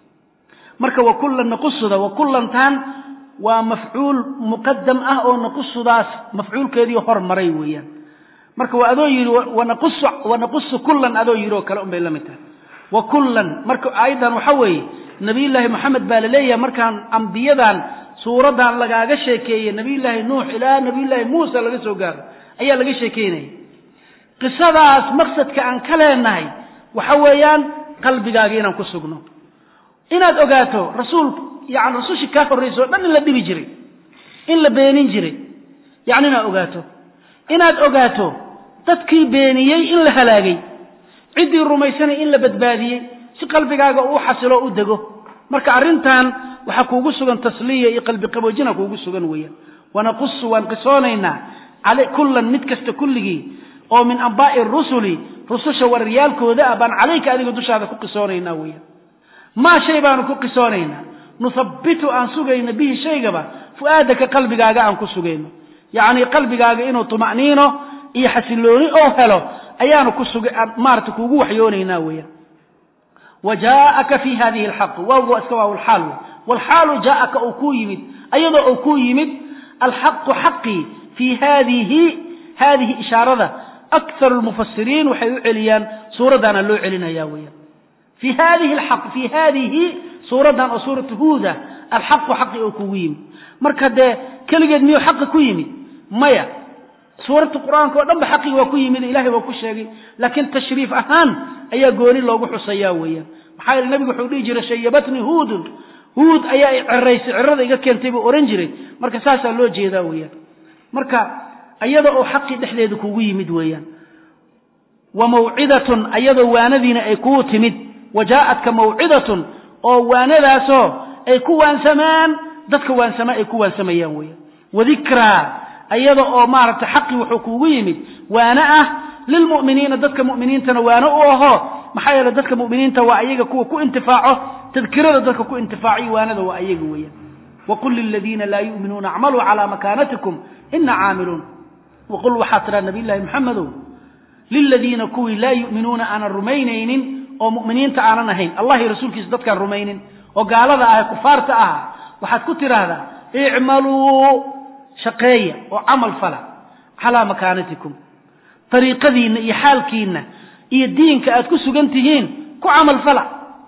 [SPEAKER 2] marka wa kullan naqusuda wa kullantaan waa mafcuul muqadam ah oo naqusudaas mafcuulkeedii hormaray weeyaan marka waa adoo yidhi wanaqusu kullan adoo yidhi oo kale un bay la mid tahay wa kullan marka aayaddan waxa weeye nabiyullaahi moxamed baa laleeyahay markaan ambiyadan suuraddan lagaaga sheekeeye nabiyullaahi nuux ilaa nabiyullaahi muusa laga soo gaaro ayaa laga sheekeynaya qisadaas maqsadka aan ka leenahay waxa weeyaan qalbigaaga inaan ku sugno inaad ogaato rasuul yani rasushii kaa horraysa o dhan in la dhibi jiray in la beenin jiray yani inaad ogaato inaad ogaato dadkii beeniyey in la halaagay ciddii rumaysanay in la badbaadiyey si qalbigaaga uu xasilo u dego marka arrintan waxaa kuugu sugan tasliya iyo qalbi qaboojina kuugu sugan weeyaan wanaqusu waan qisoonaynaa kullan mid kasta kulligii oo min ambaa'i rusuli rususha wararyaalkooda ah baan calayka adiga dushaada ku qisoonaynaa weeyaan maa shay baanu ku qisoonaynaa nuthabbitu aan sugayno bihi shaygaba fu'aadaka qalbigaaga aan ku sugayno yacni qalbigaaga inuu tuma'niino iyo xasilooni oo helo ayaanu ku suga maarata kuugu waxyoonaynaa weeyaan wa jaa'aka fi hadihi alxaqu waawga waa iska waaw alxaal wey waalxaalu jaa'aka uu kuu yimid ayadoo uu kuu yimid alxaqu xaqii fii hadihi hadihi ishaarada akharu lmufasiriin waxay u celiyaan suuraddaana loo celinaya weeyaan fi hadihi alxaq fi hadihi suuraddan oo suuratu huuda alxaqu xaqi oo kugu yimid marka dee keligeed miyuu xaqi ku yimid maya suuradda qur-aanka oo dhan ba xaqii waa ku yimid ilahay waa ku sheegay laakiin tashriif ahaan ayaa gooni loogu xusayaa weeyaan maxaa yeele nebigu wuxuu dhihi jiray shayabatnii huudun huud ayaa i ceraysay cerada iga keentay buu ohan jiray marka saasaa loo jeedaa weeyaan marka iyada oo xaqii dhexdeeda kugu yimid weeyaan wa mawcidatun ayadoo waanadiina ay kuu timid wa jaa'atka mawcidatun oo waanadaasoo ay ku waansamaan dadka waansama ay ku waansamayaan weeyaan wadikraa ayada oo maaragtay xaqii wuxuu kuugu yimid waana ah lilmu'miniina dadka mu'miniintana waana u aho maxaa yeele dadka mu'miniinta waa ayaga kuwa ku intifaaco tadkirada dadka ku intifaaciyo waanada waa ayaga weeyaan waqul liladiina laa yu'minuuna acmaluu calaa makaanatikum ina caamiluun waqul waxaa tidhaa nabiy llaahi maxamedow liladiina kuwii laa yu'minuuna aanan rumaynaynin oo mu'miniinta aanan ahayn allah iyo rasuulkiisa dadkaan rumaynin oo gaalada ah ee kufaarta ah waxaad ku tidhaahdaa icmaluu shaqeeya oo camal fala calaa makaanatikum dariiqadiinna iyo xaalkiinna iyo diinka aad ku sugan tihiin ku camal fala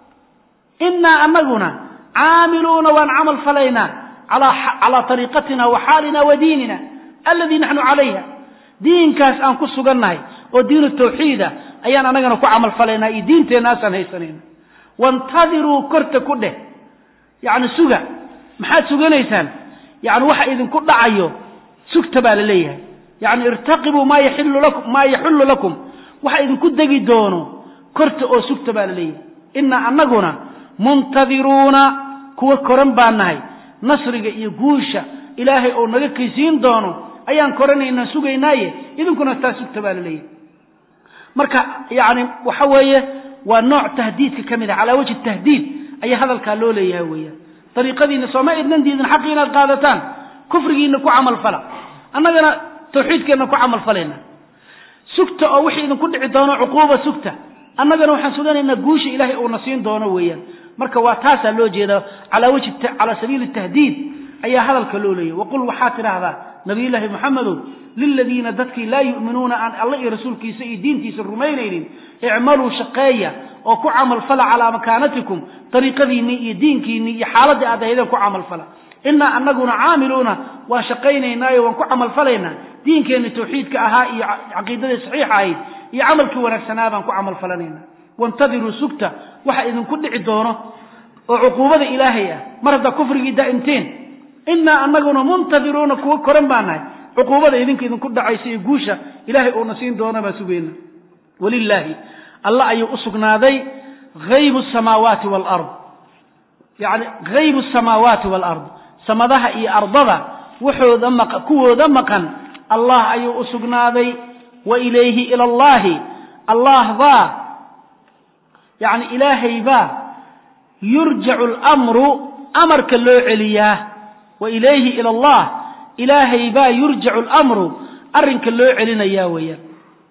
[SPEAKER 2] innaa anaguna caamiluuna waan camal falaynaa calaa ariiqatina wa xaalina wa diinina alladii naxnu calayha diinkaas aan ku sugannahay oo diinu tawxiida ayaan anagana ku camal falaynaa iyo diinteennaasaan haysanayna wantadiruu korta ku dheh yacni suga maxaad suganaysaan yacni waxa idinku dhacayo sugta baa la leeyahay yacni irtaqibuu maa yaxilu lakum maa yaxullu lakum waxa idinku degi doono korta oo sugta baa la leeyahay innaa annaguna muntadiruuna kuwa koran baan nahay nasriga iyo guusha ilaahay oo naga kaysiin doono ayaan koranaynaa sugaynaaye idinkuna taa sugta baa la leeyahay marka yacni waxa weeye waa nooc tahdiidka ka mid ah calaa wajhi tahdiid ayaa hadalkaa loo leeyahay weeyaan dariiqadiina sooma idnan diidin xaqii inaad qaadataan kufrigiina ku camal fala annagana tawxiidkeenna ku camal falayna sugta oo wixii idinku dhici doono cuquuba sugta annagana waxaan suganaynaa guusha ilaahay uuna siin doono weeyaan marka waa taasaa loo jeedaa calaa wajhi calaa sabiili tahdiid ayaa hadalka loo leeyahy waqul waxaa tidhaahdaa nabiyullaahi moxamedow liladiina dadkii laa yu'minuuna aan alla iyo rasuulkiisa iyo diintiisa rumaynaynin icmaluu shaqeeya oo ku camal fala calaa makaanatikum dariiqadiinnii iyo diinkiinnii iyo xaaladdii aad ahaydeen ku camal fala innaa annaguna caamiluuna waan shaqaynaynaayo waan ku camal falaynaa diinkeenni tawxiidka ahaa iyo caqiidadii saxiixa ahayd iyo camalkii wanaagsanaa baan ku camal falanaynaa wantadiruu sugta waxa idinku dhici doono oo cuquubada ilaahay ah mar haddaa kufrigii daa'imteen innaa annaguna muntadiruuna kuwa koran baa nahay cuquubada idinka idinku dhacaysa iyo guusha ilaahay uuna siin doona baa sugayna walilaahi alla ayuu u sugnaaday haybu samaawaati waalard yacni haybu samaawaati waalard samadaha iyo ardada waxooda maq kuwooda maqan allah ayuu u sugnaaday wa ilayhi ila allahi allah baa yacni ilaahay baa yurjacu alamru amarka loo celiyaa wa ilayhi ila allah ilaahay baa yurjacu alamru arrinka loo celinayaa weeyaan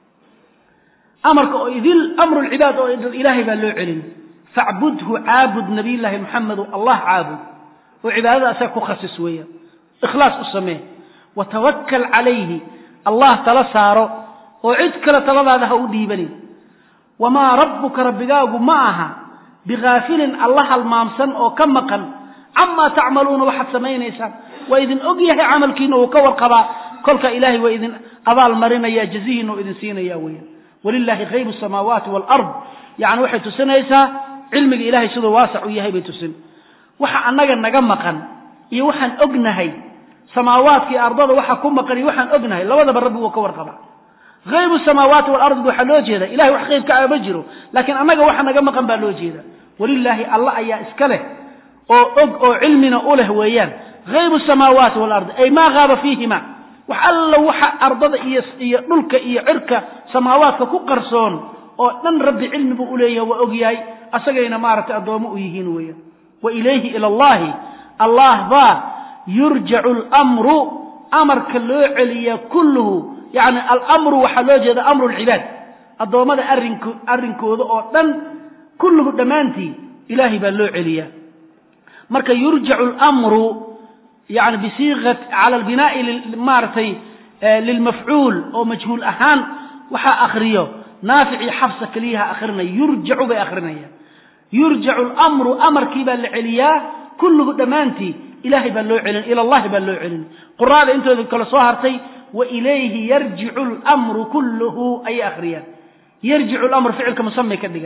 [SPEAKER 2] amarka oo idil amru lcibaad oo idil ilaahay baa loo celin facbudhu caabud nabiyllaahi moxamedu allah caabud oo cibaadada asaga ku khasis weeyaan ikhlaas u samee wa tawakkal calayhi allah tala saaro oo cid kale taladaada ha u dhiibanin wamaa rabbuka rabbigaagu ma aha bikaafilin alla halmaamsan oo ka maqan camaa tacmaluuna waxaad samaynaysaan waa idin og yahay camalkiina uu ka warqabaa kolka ilaahay waa idin abaal marinaya jazihiina oo idin siinaya weeyaan walilaahi khaybu samaawaati waalard yacni waxay tusinaysaa cilmiga ilahay siduu waasac u yahay bay tusin waxa annaga naga maqan iyo waxaan ognahay samaawaadka iyo ardada waxa ku maqan iyo waxaan ognahay labadaba rabbi wuu ka warqabaa haybu samaawaati waalardi waxaa loo jeeda ilahay wax qaybka ah ma jiro laakiin annaga waxa naga maqan baa loo jeeda walilaahi alla ayaa iska leh oo og oo cilmina u leh weeyaan haybu samaawaati waalardi ay maa haaba fiihima wax alla waxa ardada iyo iyo dhulka iyo cirka samaawaadka ku qarsoon oo dhan rabbi cilmi buu uleeyahay waa og yahay asagayna maaragtay addoommo u yihiin weeyaan wa ilayhi ila allahi allah baa yurjacu almru amarka loo celiyaa kulluhu yacni alamru waxaa loo jeeda amru lcibaad addoommada arink arrinkooda oo dhan kulluhu dhammaantii ilaahay baa loo celiyaa marka yurjacu almru yani bisiiqat cala albinaai maaragtay lilmafcuul oo majhuul ahaan waxaa akriyo naafic iyo xafsa keliyaha akrinaya yurjacu bay akrinayaan yurjacu almru amarkii baa la celiyaa kulluhu dhammaantii ilahay baa loo celin ila allahi baa loo celin quraada intooda kale soo hartay wa ilayhi yarjicu almru kulluhu ayay akhriyaan yarjicu lamru ficilka musamay ka dhigaan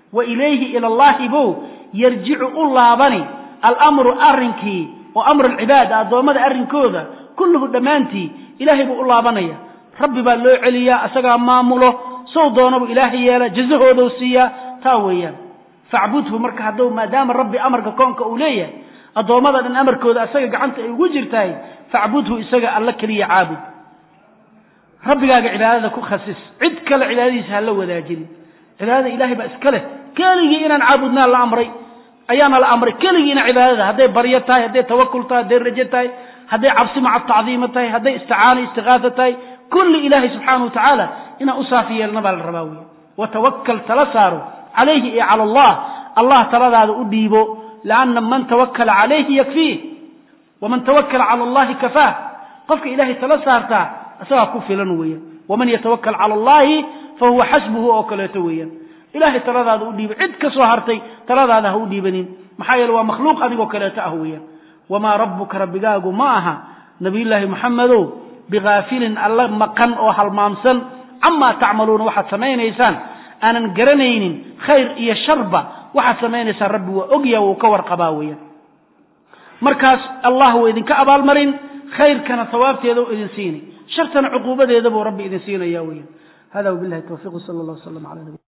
[SPEAKER 2] wa ilayhi ila allahi bow yarjicu u laabani alamru arrinkii oo amru alcibaada addoommada arrinkooda kulluhu dhammaantii ilaahay buu u laabanaya rabbi baa loo celiyaa isagaa maamulo sow doonabu ilaahay yeela jazahoodou siiyaa taa weeyaan facbudhu marka hadduu maadaama rabbi amarka koonka uu leeyahay addoommada dhan amarkooda isaga gacanta ay ugu jirtahay facbudhu isaga alla keliya caabud rabbigaaga cibaadada ku khasis cid kale cibaadadiisa ha la wadaajin cibaadada ilaahay baa iska leh keligii inaan caabudnaa la amray ayaana la amray keligiina cibaadada hadday baryo tahay hadday tawakul tahay hadday rajo tahay hadday cabsi maca tacdiima tahay hadday isticaano istiqaasa tahay kulli ilaahay subxaana wa tacaala inaan u saafi yeelna baa la rabaa wey watawakal tala saaro calayhi iyo cala allah allah taladaada u dhiibo lianna man tawakala calayhi yakfiih waman tawakala cala allahi kafaah qofka ilaahay tala saartaa isagaa ku filan weeyaan waman yatawakal cala allahi fahuwa xasbuhu oo kaleeto weeyaan ilahay taladaada u dhiiba cid ka soo hartay taladaada ha u dhiibanin maxaa yeele waa makhluuq adigoo kaleeto ah weeyaan wamaa rabbuka rabbigaagu ma aha nabiyullaahi moxamedow bigaafilin alla maqan oo halmaamsan camaa tacmaluuna waxaad samaynaysaan aanan garanaynin khayr iyo sharba waxaad samaynaysaan rabbi waa ogya wuu ka warqabaa weeyaan markaas allah wuu idinka abaalmarin khayrkana sawaabteeda u idin siini shartana cuquubadeeda buu rabbi idin siinaya weeyaan hada wabilahi tawfiq sal allah wasalam ala nabi